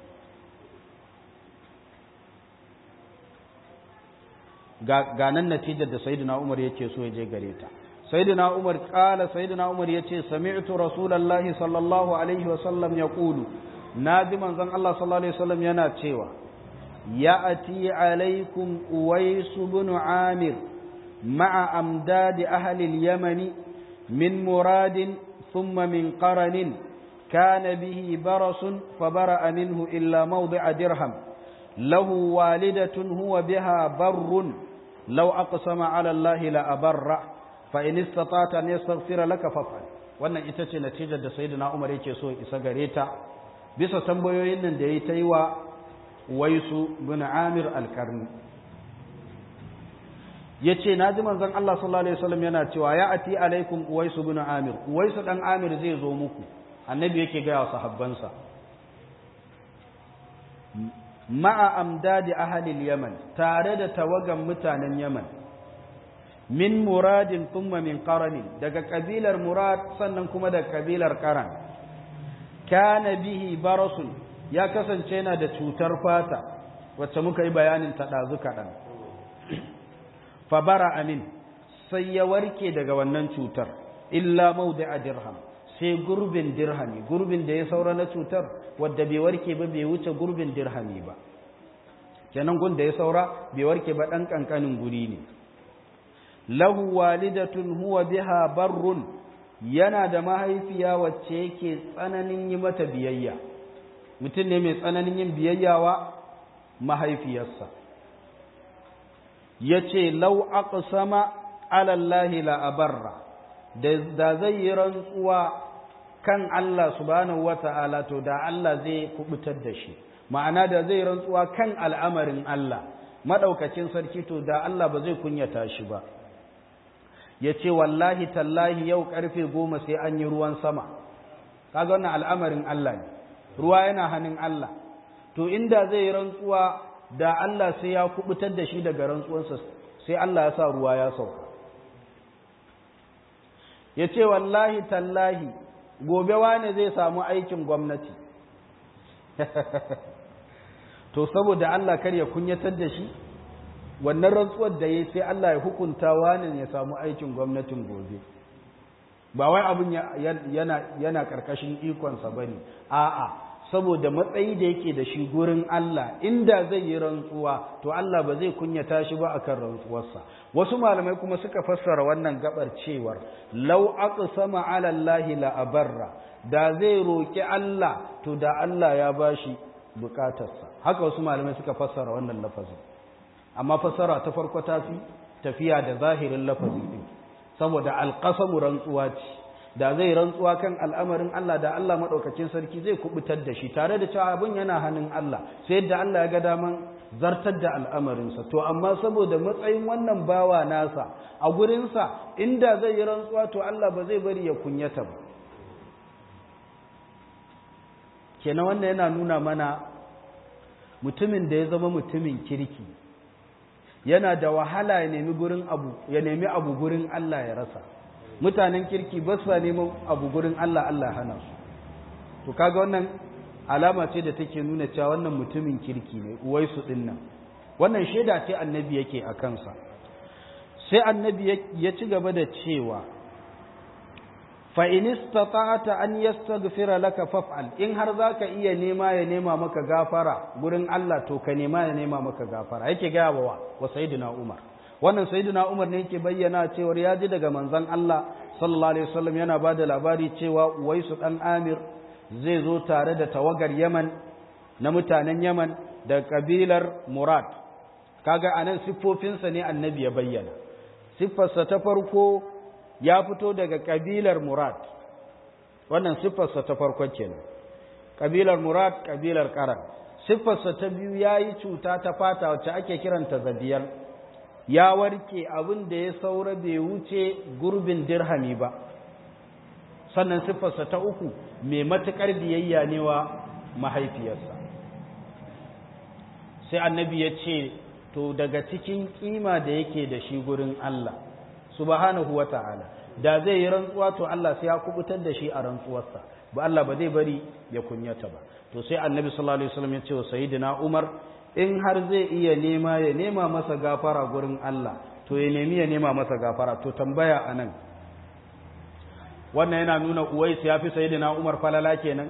ga nan natijar da sayidina umar yake so ya je gare ta sayyidina umar kala sayyidina umar yace sami'tu rasulullahi sallallahu alaihi wa sallam yaqulu naji manzon Allah sallallahu alaihi wasallam yana cewa ya'ati alaikum uwais ibn amir ma'a amdad ahli al-yaman min murad thumma min qaran kana bihi baras fabara'a minhu illa mawdi'a dirham lahu walidatun huwa biha barrun law aqsama ala allahi la abarra fa'in istata ne yastaghfira laka faf'al wannan ita ce natijar da sayyidina Umar yake so isa gare ta bisa tambayoyin nan da yayi ta yi wa Waisu bin Amir al-Karni yace naji manzon Allah sallallahu alaihi wasallam yana cewa ya ati alaikum Uwaisu bin Amir Uwaisu dan Amir zai zo muku annabi yake ga wa sahabbansa ma'a amdadi ahli al-Yaman tare da tawagan mutanen Yaman min muradin thumma min qaranin daga kabilar murad sannan kuma daga kabilar qaran kana bihi barasun ya kasance yana da cutar fata wacce muka yi bayanin ta dazu kaɗan fa bara amin sai ya warke daga wannan cutar illa mawdi'a dirham sai gurbin dirhami gurbin da ya saura na cutar wadda bai warke ba bai wuce gurbin dirhami ba kenan gun da ya saura bai warke ba dan kankanin guri ne lahu walidatun huwa biha barrun yana da mahaifiya wacce yake tsananin yi mata biyayya mutum ne mai tsananin yin biyayya wa mahaifiyarsa ya ce lau aqsama alallahi la abarra da zai yi rantsuwa kan Allah subhanahu wata'ala to da Allah zai kubutar da shi ma'ana da zai rantsuwa kan al'amarin Allah madaukakin sarki to da Allah ba zai kunyata shi ba ya ce wallahi tallahi yau karfe goma sai an yi ruwan sama kaga wannan al'amarin Allah ne ruwa yana hannun Allah to inda zai rantsuwa da Allah sai ya kubutar da shi daga rantsuwansa sai Allah ya sa ruwa ya sauka ya ce wallahi tallahi gobe wane zai samu aikin gwamnati to saboda Allah kar ya kunyatar da shi wannan rantsuwar da ya sai Allah ya hukunta wani ya samu aikin gwamnatin gobe ba wai abin yana yana karkashin ikonsa bane a'a saboda matsayi da yake da shi gurin Allah inda zai yi rantsuwa to Allah ba zai kunyata shi ba akan rantsuwarsa wasu malamai kuma suka fassara wannan gabar cewar law aqsama ala Allah la abarra da zai roki Allah to da Allah ya bashi bukatarsa haka wasu malamai suka fassara wannan lafazin amma fassara ta farko ta fi tafiya da zahirin lafazi din saboda alqasamu rantsuwa ce da zai rantsuwa kan al'amarin Allah da Allah maɗaukacin sarki zai kubutar da shi tare da cewa abin yana hannun Allah sai yadda Allah ya ga daman zartar da al'amarinsa to amma saboda matsayin wannan bawa nasa a gurinsa inda zai yi rantsuwa to Allah ba zai bari ya kunyata ba kenan wannan yana nuna mana mutumin da ya zama mutumin kirki yana da wahala ya nemi gurin abu ya nemi abu gurin Allah ya rasa mutanen kirki ba su neman abu gurin Allah Allah hana su to kaga wannan alama ce da take nuna cewa wannan mutumin kirki ne uwaisu din nan wannan shaida ce annabi yake a kansa sai annabi ya ci gaba da cewa fa in istata'ta an yastaghfira laka faf'al in har zaka iya nema ya nema maka gafara gurin Allah to ka nema ya nema maka gafara yake ga wa wa sayyidina Umar wannan sayyidina Umar ne yake bayyana cewa ya ji daga manzon Allah sallallahu alaihi wasallam yana bada labari cewa Uwaisu dan Amir zai zo tare da tawagar Yaman na mutanen Yaman da kabilar Murad kaga anan siffofinsa ne annabi ya bayyana siffarsa ta farko ya fito daga kabilar Murad wannan siffarsa ta farko kenan kabilar Murad kabilar Qaran siffarsa ta biyu yayi cuta ta fata wacce ake kiranta zabiyar ya warke abin da ya saura bai wuce gurbin dirhami ba sannan siffarsa ta uku mai matuƙar biyayya ne wa mahaifiyarsa sai annabi ya ce to daga cikin kima da yake da shi gurin Allah subhanahu wa ta'ala da zai yi rantsuwa to Allah sai ya kubutar da shi a rantsuwarsa ba Allah ba zai bari ya kunyata ba to sai annabi sallallahu alaihi wasallam ya ce wa sayyidina Umar in har zai iya nema ya nema masa gafara gurin Allah to ya nemi ya nema masa gafara to tambaya anan wannan yana nuna Uwais ya fi sayyidina Umar falala kenan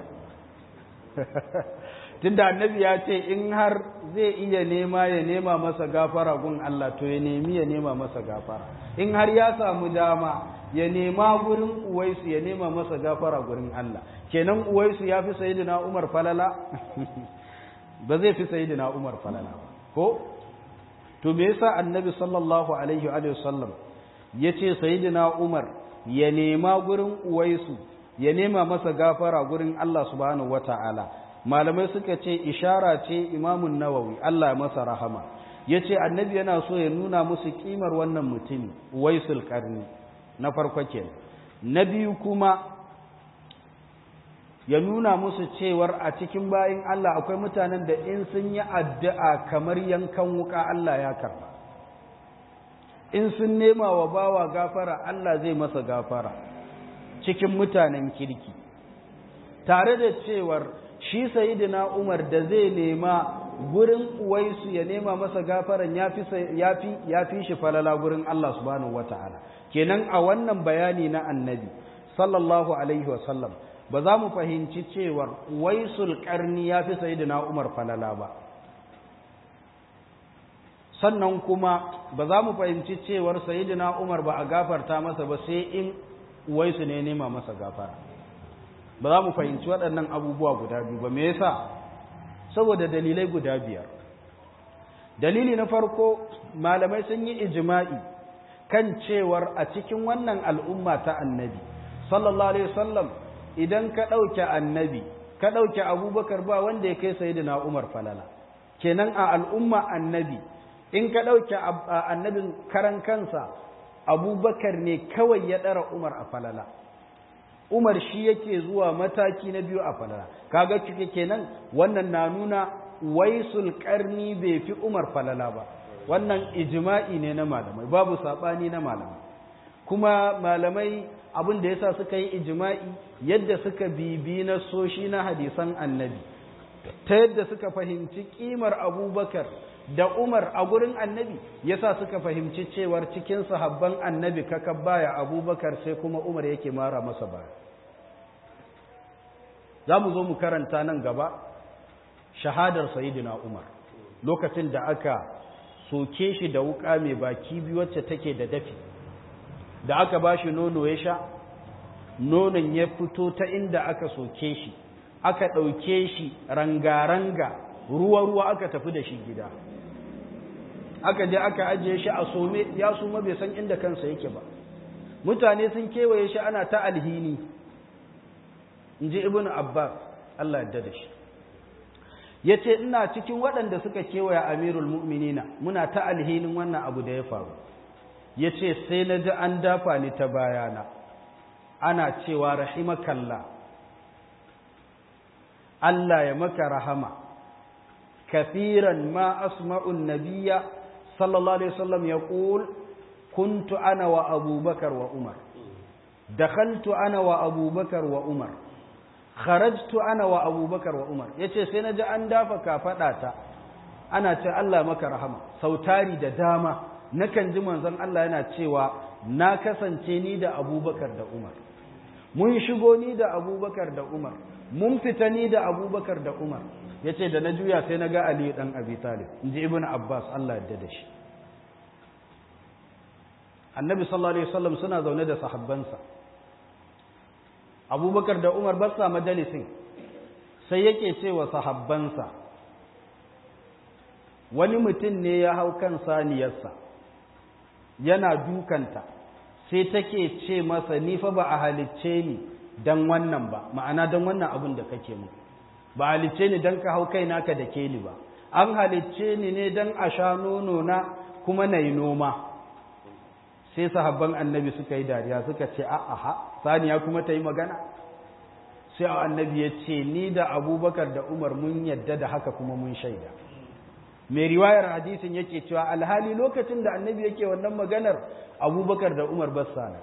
tunda annabi ya ce in har zai iya nema ya nema masa gafara gun Allah to ya nemi ya nema masa gafara in har ya samu dama ya nema gurin Uwaisu ya nema masa gafara gurin Allah kenan Uwaisu ya fi sayyidina Umar falala ba zai fi sayyidina Umar falala ba ko to me yasa annabi sallallahu alaihi wa sallam yace sayyidina Umar ya nema gurin Uwaisu ya nema masa gafara gurin Allah subhanahu wataala malamai suka ce ishara ce imamun nawawi Allah ya masa rahama yace annabi yana so ya nuna musu kimar wannan mutumi Uwaisul Qarni na farko kenan na biyu kuma ya nuna musu cewar a cikin bayin Allah akwai mutanen da in sun yi addu'a kamar yankan wuka Allah ya karba in sun nema wa bawa gafara Allah zai masa gafara cikin mutanen kirki tare da cewar shi sayidina Umar da zai nema gurin uwaisu ya nema masa gafaran ya fi shi falala gurin Allah subhanahu wata'ala kenan a wannan bayani na annabi sallallahu alaihi wasallam ba za mu fahimci cewar waisul karni ya fi sayidina Umar falala ba sannan kuma ba za mu fahimci cewar sayidina Umar ba a gafarta masa ba sai in waisu ne nema masa gafara ba za mu fahimci waɗannan abubuwa guda biyu ba me yasa saboda dalilai guda biyar dalili na farko malamai sun yi ijma'i kan cewar a cikin wannan al'umma ta annabi sallallahu alaihi wasallam idan ka ɗauke annabi ka ɗauke abubakar ba wanda ya kai sayyidina umar falala kenan a al'umma annabi in ka ɗauke annabin karan kansa abubakar ne kawai ya ɗara umar a falala umar shi yake zuwa mataki na biyu a falala kaga kike kenan wannan na nuna waisul karni bai fi umar falala ba wannan ijma'i ne na malamai babu saɓani na malamai kuma malamai abin da yasa suka yi ijma'i yadda suka bibi na soshi na hadisan annabi ta yadda suka fahimci kimar abubakar da umar a gurin annabi yasa suka fahimci cewar cikin sahabban annabi kaka baya abubakar sai kuma umar yake mara masa baya za mu zo mu karanta nan gaba shahadar sayidina umar lokacin da aka soke shi da wuka mai baki biyu wacce take da dafi da aka ba shi nono ya sha nonon ya fito ta inda aka soke shi aka ɗauke shi ranga-ranga ruwa-ruwa aka tafi da shi gida aka je aka ajiye shi a some ya suma bai san inda kansa yake ba mutane sun kewaye shi ana ta alhini in ji ibn abbas Allah yadda da shi ya ce ina cikin waɗanda suka kewaya amirul mu'minina muna ta alhinin wannan abu da ya faru ya ce sai na ji an dafa ni ta bayana ana cewa rahimakalla Allah ya maka rahama kafiran ma asma'un nabiyya sallallahu alaihi wasallam ya ƙul kuntu ana wa abubakar wa umar dakhaltu ana wa abubakar wa umar kharajtu ana wa abubakar wa umar yace sai na ji an dafa kafaɗata ana ce Allah maka rahama sautari da dama nakan ji manzon Allah yana cewa na kasance ni da abubakar da umar mun shigo ni da abubakar da umar mun fita ni da abubakar da umar ya ce da na juya sai na ga aliyu ɗan abi talib in ji ibn abbas allah yadda da shi annabi sallallahu alaihi wasallam suna zaune da sahabbansa abubakar da umar ba sa majalisin sai yake cewa sahabbansa wani mutum ne ya hau kan saniyarsa yana dukanta sai take ce masa ni fa ba a halicce ni dan wannan ba ma'ana dan wannan abin da kake mu ba halicce ni dan ka hau kai naka da ke ni ba an halicce ni ne dan a sha nono na kuma na yi noma sai sahabban annabi suka yi dariya suka ce a'a saniya kuma ta yi magana sai annabi ya ce ni da abubakar da umar mun yadda da haka kuma mun shaida mai riwayar hadisin yake cewa alhali lokacin da annabi yake wannan maganar abubakar da umar bassana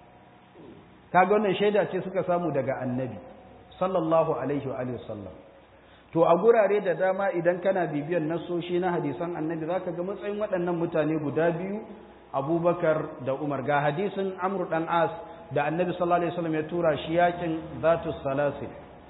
kaga wannan shaida ce suka samu daga annabi sallallahu alaihi wa alihi wasallam to a gurare da dama idan kana bibiyan nasoshi na hadisan annabi zaka ga matsayin waɗannan mutane guda biyu abubakar da umar ga hadisin amru dan as da annabi sallallahu alaihi wasallam ya tura shi yakin zatu salasil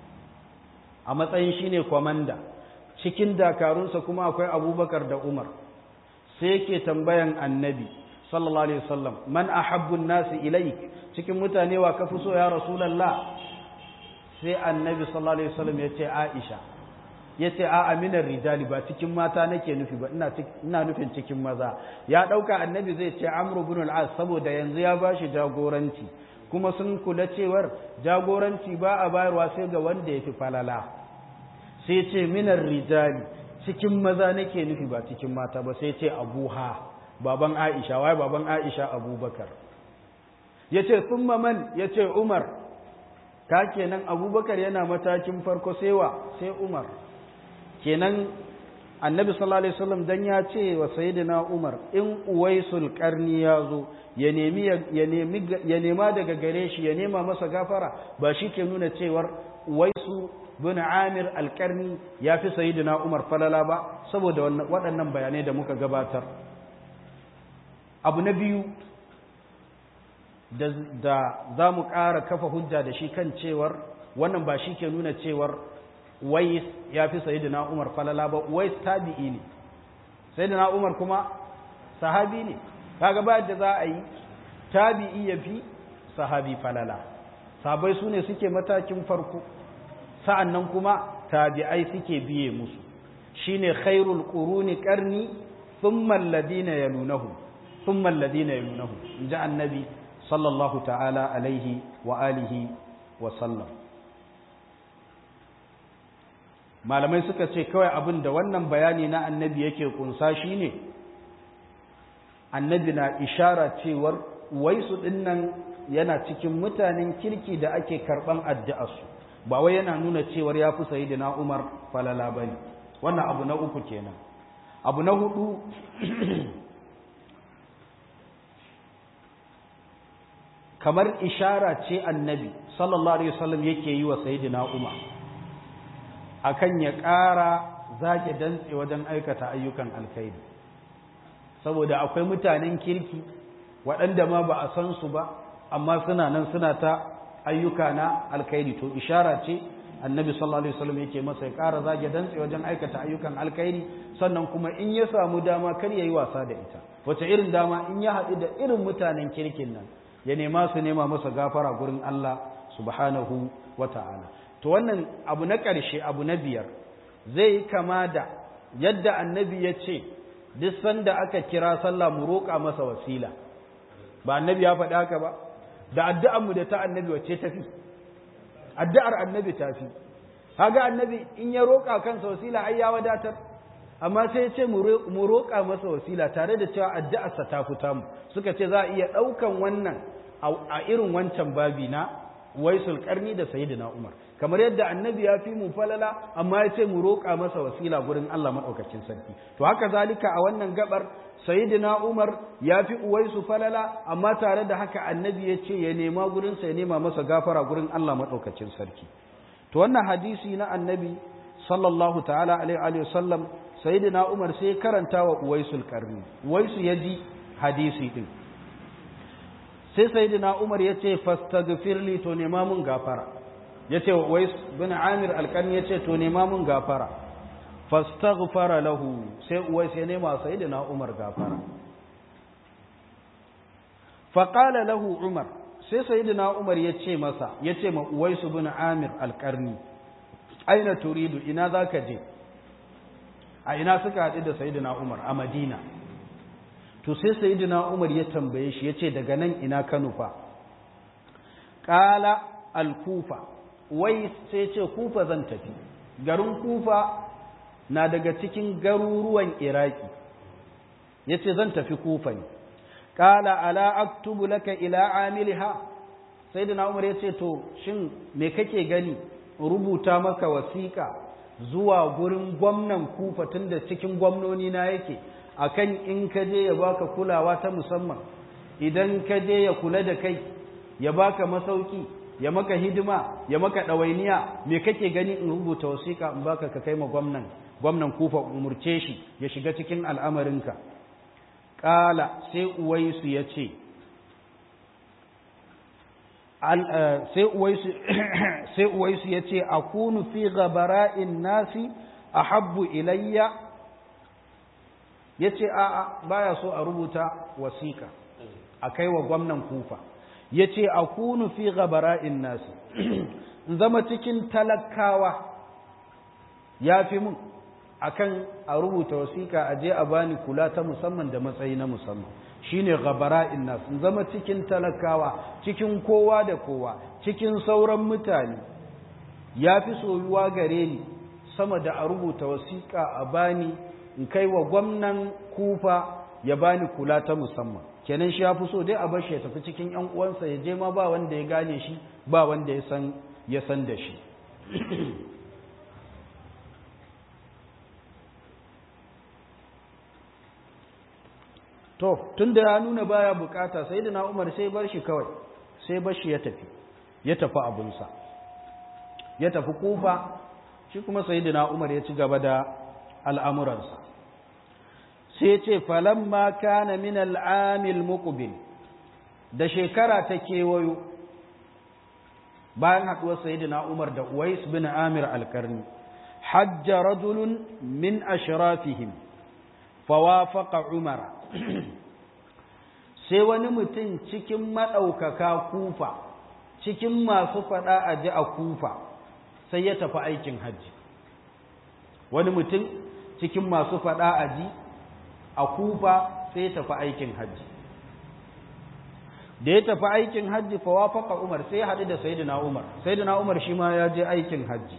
a matsayin shine kwamanda cikin dakarunsa kuma akwai abubakar da umar sai yake tambayan annabi sallallahu alaihi wasallam man ahabbu nasi ilaik cikin mutane wa kafi so ya rasulullah sai annabi sallallahu alaihi wasallam ya ce aisha ya ce a aminar rijali ba cikin mata nake nufi ba ina nufin cikin maza ya ɗauka annabi zai ce amru bin al'as saboda yanzu ya ba shi jagoranci kuma sun kula cewar jagoranci ba a bayarwa sai ga wanda ya fi falala sai ce minar rijali cikin maza nake nufi ba cikin mata ba sai ce abuha baban aisha wai baban aisha abubakar ya ce sun man ya ce umar ta kenan abubakar yana matakin farko sai wa sai umar kenan annabi sallallahu alaihi wasallam dan ya ce wa sayyidina Umar in uwaisul qarni ya zo ya nemi ya nemi ya nema daga gare shi ya nema masa gafara ba shi ke nuna cewar uwaisu bin Amir al-Qarni ya fi sayyidina Umar falala ba saboda waɗannan bayanai da muka gabatar abu na biyu da za mu ƙara kafa hujja da shi kan cewar wannan ba shi ke nuna cewar wais ya fi sayyidina umar falala ba wais tabi'i ne sayyidina umar kuma sahabi ne kaga ba da za a yi tabi'i ya fi sahabi falala sabai su ne suke matakin farko sa'annan kuma tabi'ai suke biye musu shine khairul quruni qarni thumma alladhina yalunahum thumma alladhina yalunahum inja annabi sallallahu ta'ala alaihi wa alihi wa sallam malamai suka ce kawai abin da wannan bayani na annabi yake kunsa shine annabi na ishara cewar waisu dinnan yana cikin mutanen kirki da ake karban addu'arsu ba wai yana nuna cewar ya fi sayyidina Umar falala bane wannan abu na uku kenan abu na hudu kamar ishara ce annabi sallallahu alaihi wasallam yake yi wa sayyidina Umar akan ya ƙara zage dantse wajen aikata ayyukan alkhairi saboda akwai mutanen kirki waɗanda ma ba a san su ba amma suna nan suna ta ayyuka na alkhairi to ishara ce annabi sallallahu alaihi wasallam yake masa ya ƙara zage dantse wajen aikata ayyukan alkhairi sannan kuma in ya samu dama kar ya yi wasa da ita wace irin dama in ya haɗu da irin mutanen kirkin nan ya nema su nema masa gafara gurin Allah subhanahu wa ta'ala to wannan abu na ƙarshe abu na biyar zai yi kama da yadda annabi ya ce duk sanda aka kira sallah mu roƙa masa wasila ba annabi ya faɗi haka ba da addu'ar mu da ta annabi wacce tafi addu'ar annabi tafi kaga annabi in ya roƙa kansa wasila ai ya wadatar amma sai ya ce mu roƙa masa wasila tare da cewa addu'arsa ta fita mu suka ce za a iya ɗaukan wannan a irin wancan babi na waisul karni da sayyidina umar kamar yadda annabi ya fi mu falala amma ya ce mu roƙa masa wasila gurin Allah maɗaukacin sarki to haka zalika a wannan gabar sayyidina umar ya fi uwaisu falala amma tare da haka annabi ya ce ya nema gurin sa ya nema masa gafara gurin Allah maɗaukacin sarki to wannan hadisi na annabi sallallahu ta'ala alaihi wa sallam sayyidina umar sai karanta wa uwaisul karni uwaisu ya ji hadisi din sai sayyidina umar ya ce fastaghfirli to nema mun gafara ya ce wa wais bin amir alƙarni ya ce to nema mun gafara fastaghfara lahu sai uwais ya nema sayyidina umar gafara faqala lahu umar sai sayyidina umar ya ce masa ya ce ma uwais bin amir alƙarni aina turidu ina zaka je a ina suka haɗu da sayyidina umar a madina to sai sayyidina umar ya tambaye shi ya ce daga nan ina ka nufa ƙala al-kufa wai sai ce kufa zan tafi garin kufa na daga cikin garuruwan iraki ya ce zan tafi kufa ne ƙala ala aktubu laka ila amiliha sai da umar ya ce to shin me kake gani rubuta maka wasiƙa zuwa gurin gwamnan kufa tun da cikin gwamnoni na yake akan in ka je ya baka kulawa ta musamman idan ka je ya kula da kai ya baka masauki ya maka hidima ya maka ɗawainiya me kake gani in rubuta wasiƙa in baka ka kai ma gwamnan gwamnan kufa umurce shi ya shiga cikin al'amarinka ƙala sai uwaisu ya ce sai uwaisu ya ce a kunu fi gabara'in nasi a habbu ilayya ya ce a'a baya so a rubuta wasiƙa a kai wa gwamnan kufa ya ce a kunu fi gabara'in nasi zama cikin talakawa ya fi mun akan a rubuta wasiƙa a je a bani kula ta musamman da matsayi na musamman shine gabara'in nas zama cikin talakawa cikin kowa da kowa cikin sauran mutane ya fi soyuwa gare ni sama da a rubuta wasiƙa a bani in kai wa gwamnan kufa ya bani kula ta musamman kenan shi ya fi so dai a bar shi ya tafi cikin yan uwansa ya je ma ba wanda ya gane shi ba wanda ya san ya san da shi to tunda ya nuna baya bukata sai da na umar sai bar shi kawai sai bar shi ya tafi ya tafi abunsa ya tafi kufa shi kuma sai da na umar ya ci gaba da al'amuransa sai ce falamma kana min al'amil muqbil da shekara ta kewayo bayan haɗuwar sayyidina Umar da Uwais bin Amir al-Karni hajja rajulun min ashrafihim fawafaqa Umar sai wani mutum cikin madaukaka kufa cikin masu fada a ji a kufa sai ya tafi aikin hajji wani mutum cikin masu fada a ji a kufa sai ya tafi aikin hajji da ya tafi aikin hajji fa wafaqa Umar sai ya haɗu da Sayyidina Umar Sayyidina Umar shi ma ya je aikin hajji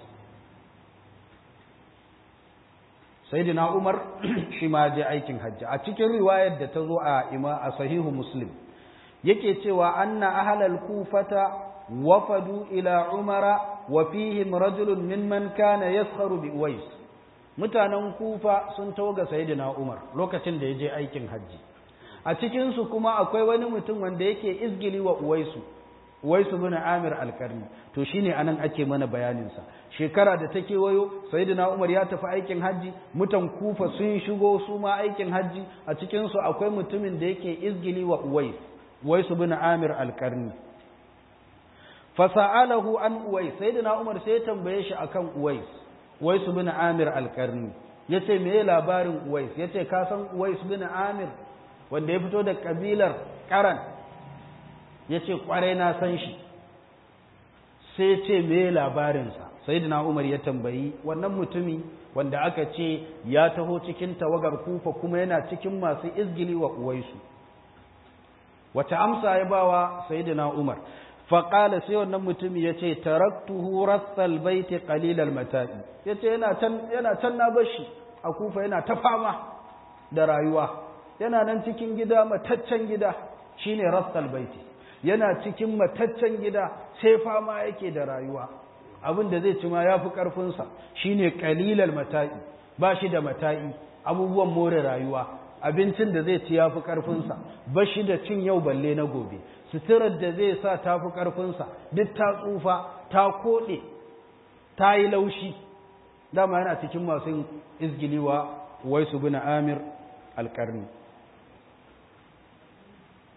Sayyidina Umar shi ma ya je aikin hajji a cikin riwayar da ta zo a ima a sahihu Muslim yake cewa anna ahlal kufata wafadu ila Umara wa fihim rajulun mimman kana yaskharu bi Uwais mutanen Kufa sun toga Sayyidina Umar lokacin da ya je aikin hajji a cikinsu kuma akwai wani mutum wanda yake izgili wa uwaisu uwaisu bin amir alkarni to shine anan ake mana bayaninsa shekara da ta kewayo sayyidina umar ya tafi aikin hajji mutan kufa sun shigo su ma aikin hajji a cikinsu akwai mutumin da yake izgili wa uwais uwaisu bin amir alkarni fasa'alahu an uwais sayyidina umar sai ya tambaye shi akan uwais uwaisu bin amir alkarni yace me labarin uwais yace ka san uwais bin amir wanda ya fito da kabilar karan ya ce kwarai na san shi sai ce me labarinsa sai umar ya tambayi wannan mutumi wanda aka ce ya taho cikin tawagar kufa kuma yana cikin masu izgili wa uwaisu wata amsa ya bawa sayyidina umar faƙala sai wannan mutumi ya ce taraktuhu rassal baiti qalilal mata'i ya ce yana can na bashi a kufa yana ta fama da rayuwa yana nan cikin gida mataccen gida shine rassal baiti yana cikin mataccen gida sai fama yake da rayuwa abin da zai ci ma yafi karfinsa shine qalilal mata'i ba shi da mata'i abubuwan more rayuwa abincin da zai ci yafi karfinsa ba shi da cin yau balle na gobe suturar da zai sa tafi karfinsa duk ta tsufa ta koɗe ta yi laushi dama yana cikin masu izgiliwa waisu bin amir alƙarni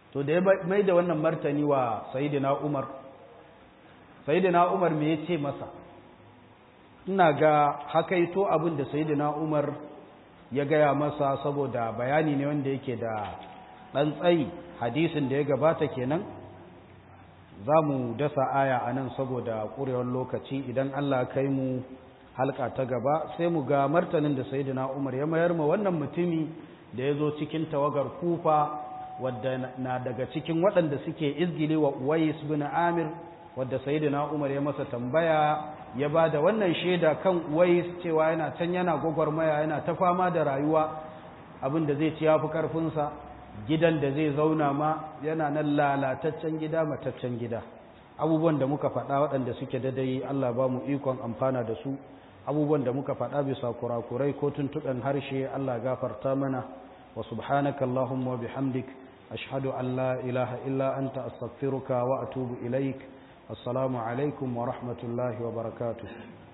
to da ya mai da wannan martani wa sayidina umar sayidina umar me ya ce masa ina ga hakaito abin da sayidina umar ya gaya masa saboda bayani ne wanda yake da ɗan tsayi hadisin da ya gabata kenan za mu dasa aya a nan saboda ƙurewar lokaci idan allah kai mu halka ta gaba sai mu ga martanin da sayidina umar ya mayar ma wannan mutumi da ya zo cikin tawagar kufa wadda na daga cikin waɗanda suke izgili wa uwais bin amir wadda sayyidina umar ya masa tambaya ya ba da wannan shaida kan uwais cewa yana can yana gwagwarmaya yana ta fama da rayuwa abin da zai ci ya fi ƙarfinsa gidan da zai zauna ma yana nan lalataccen gida mataccen gida abubuwan da muka faɗa waɗanda suke dadai allah ba mu ikon amfana da su abubuwan da muka faɗa bisa kurakurai ko tuntuɓen harshe allah gafarta mana wa subhanaka allahumma wa bihamdik ashhadu an la ilaha illa anta astaghfiruka wa atubu ilaik assalamu alaikum wa rahmatullahi wa barakatuh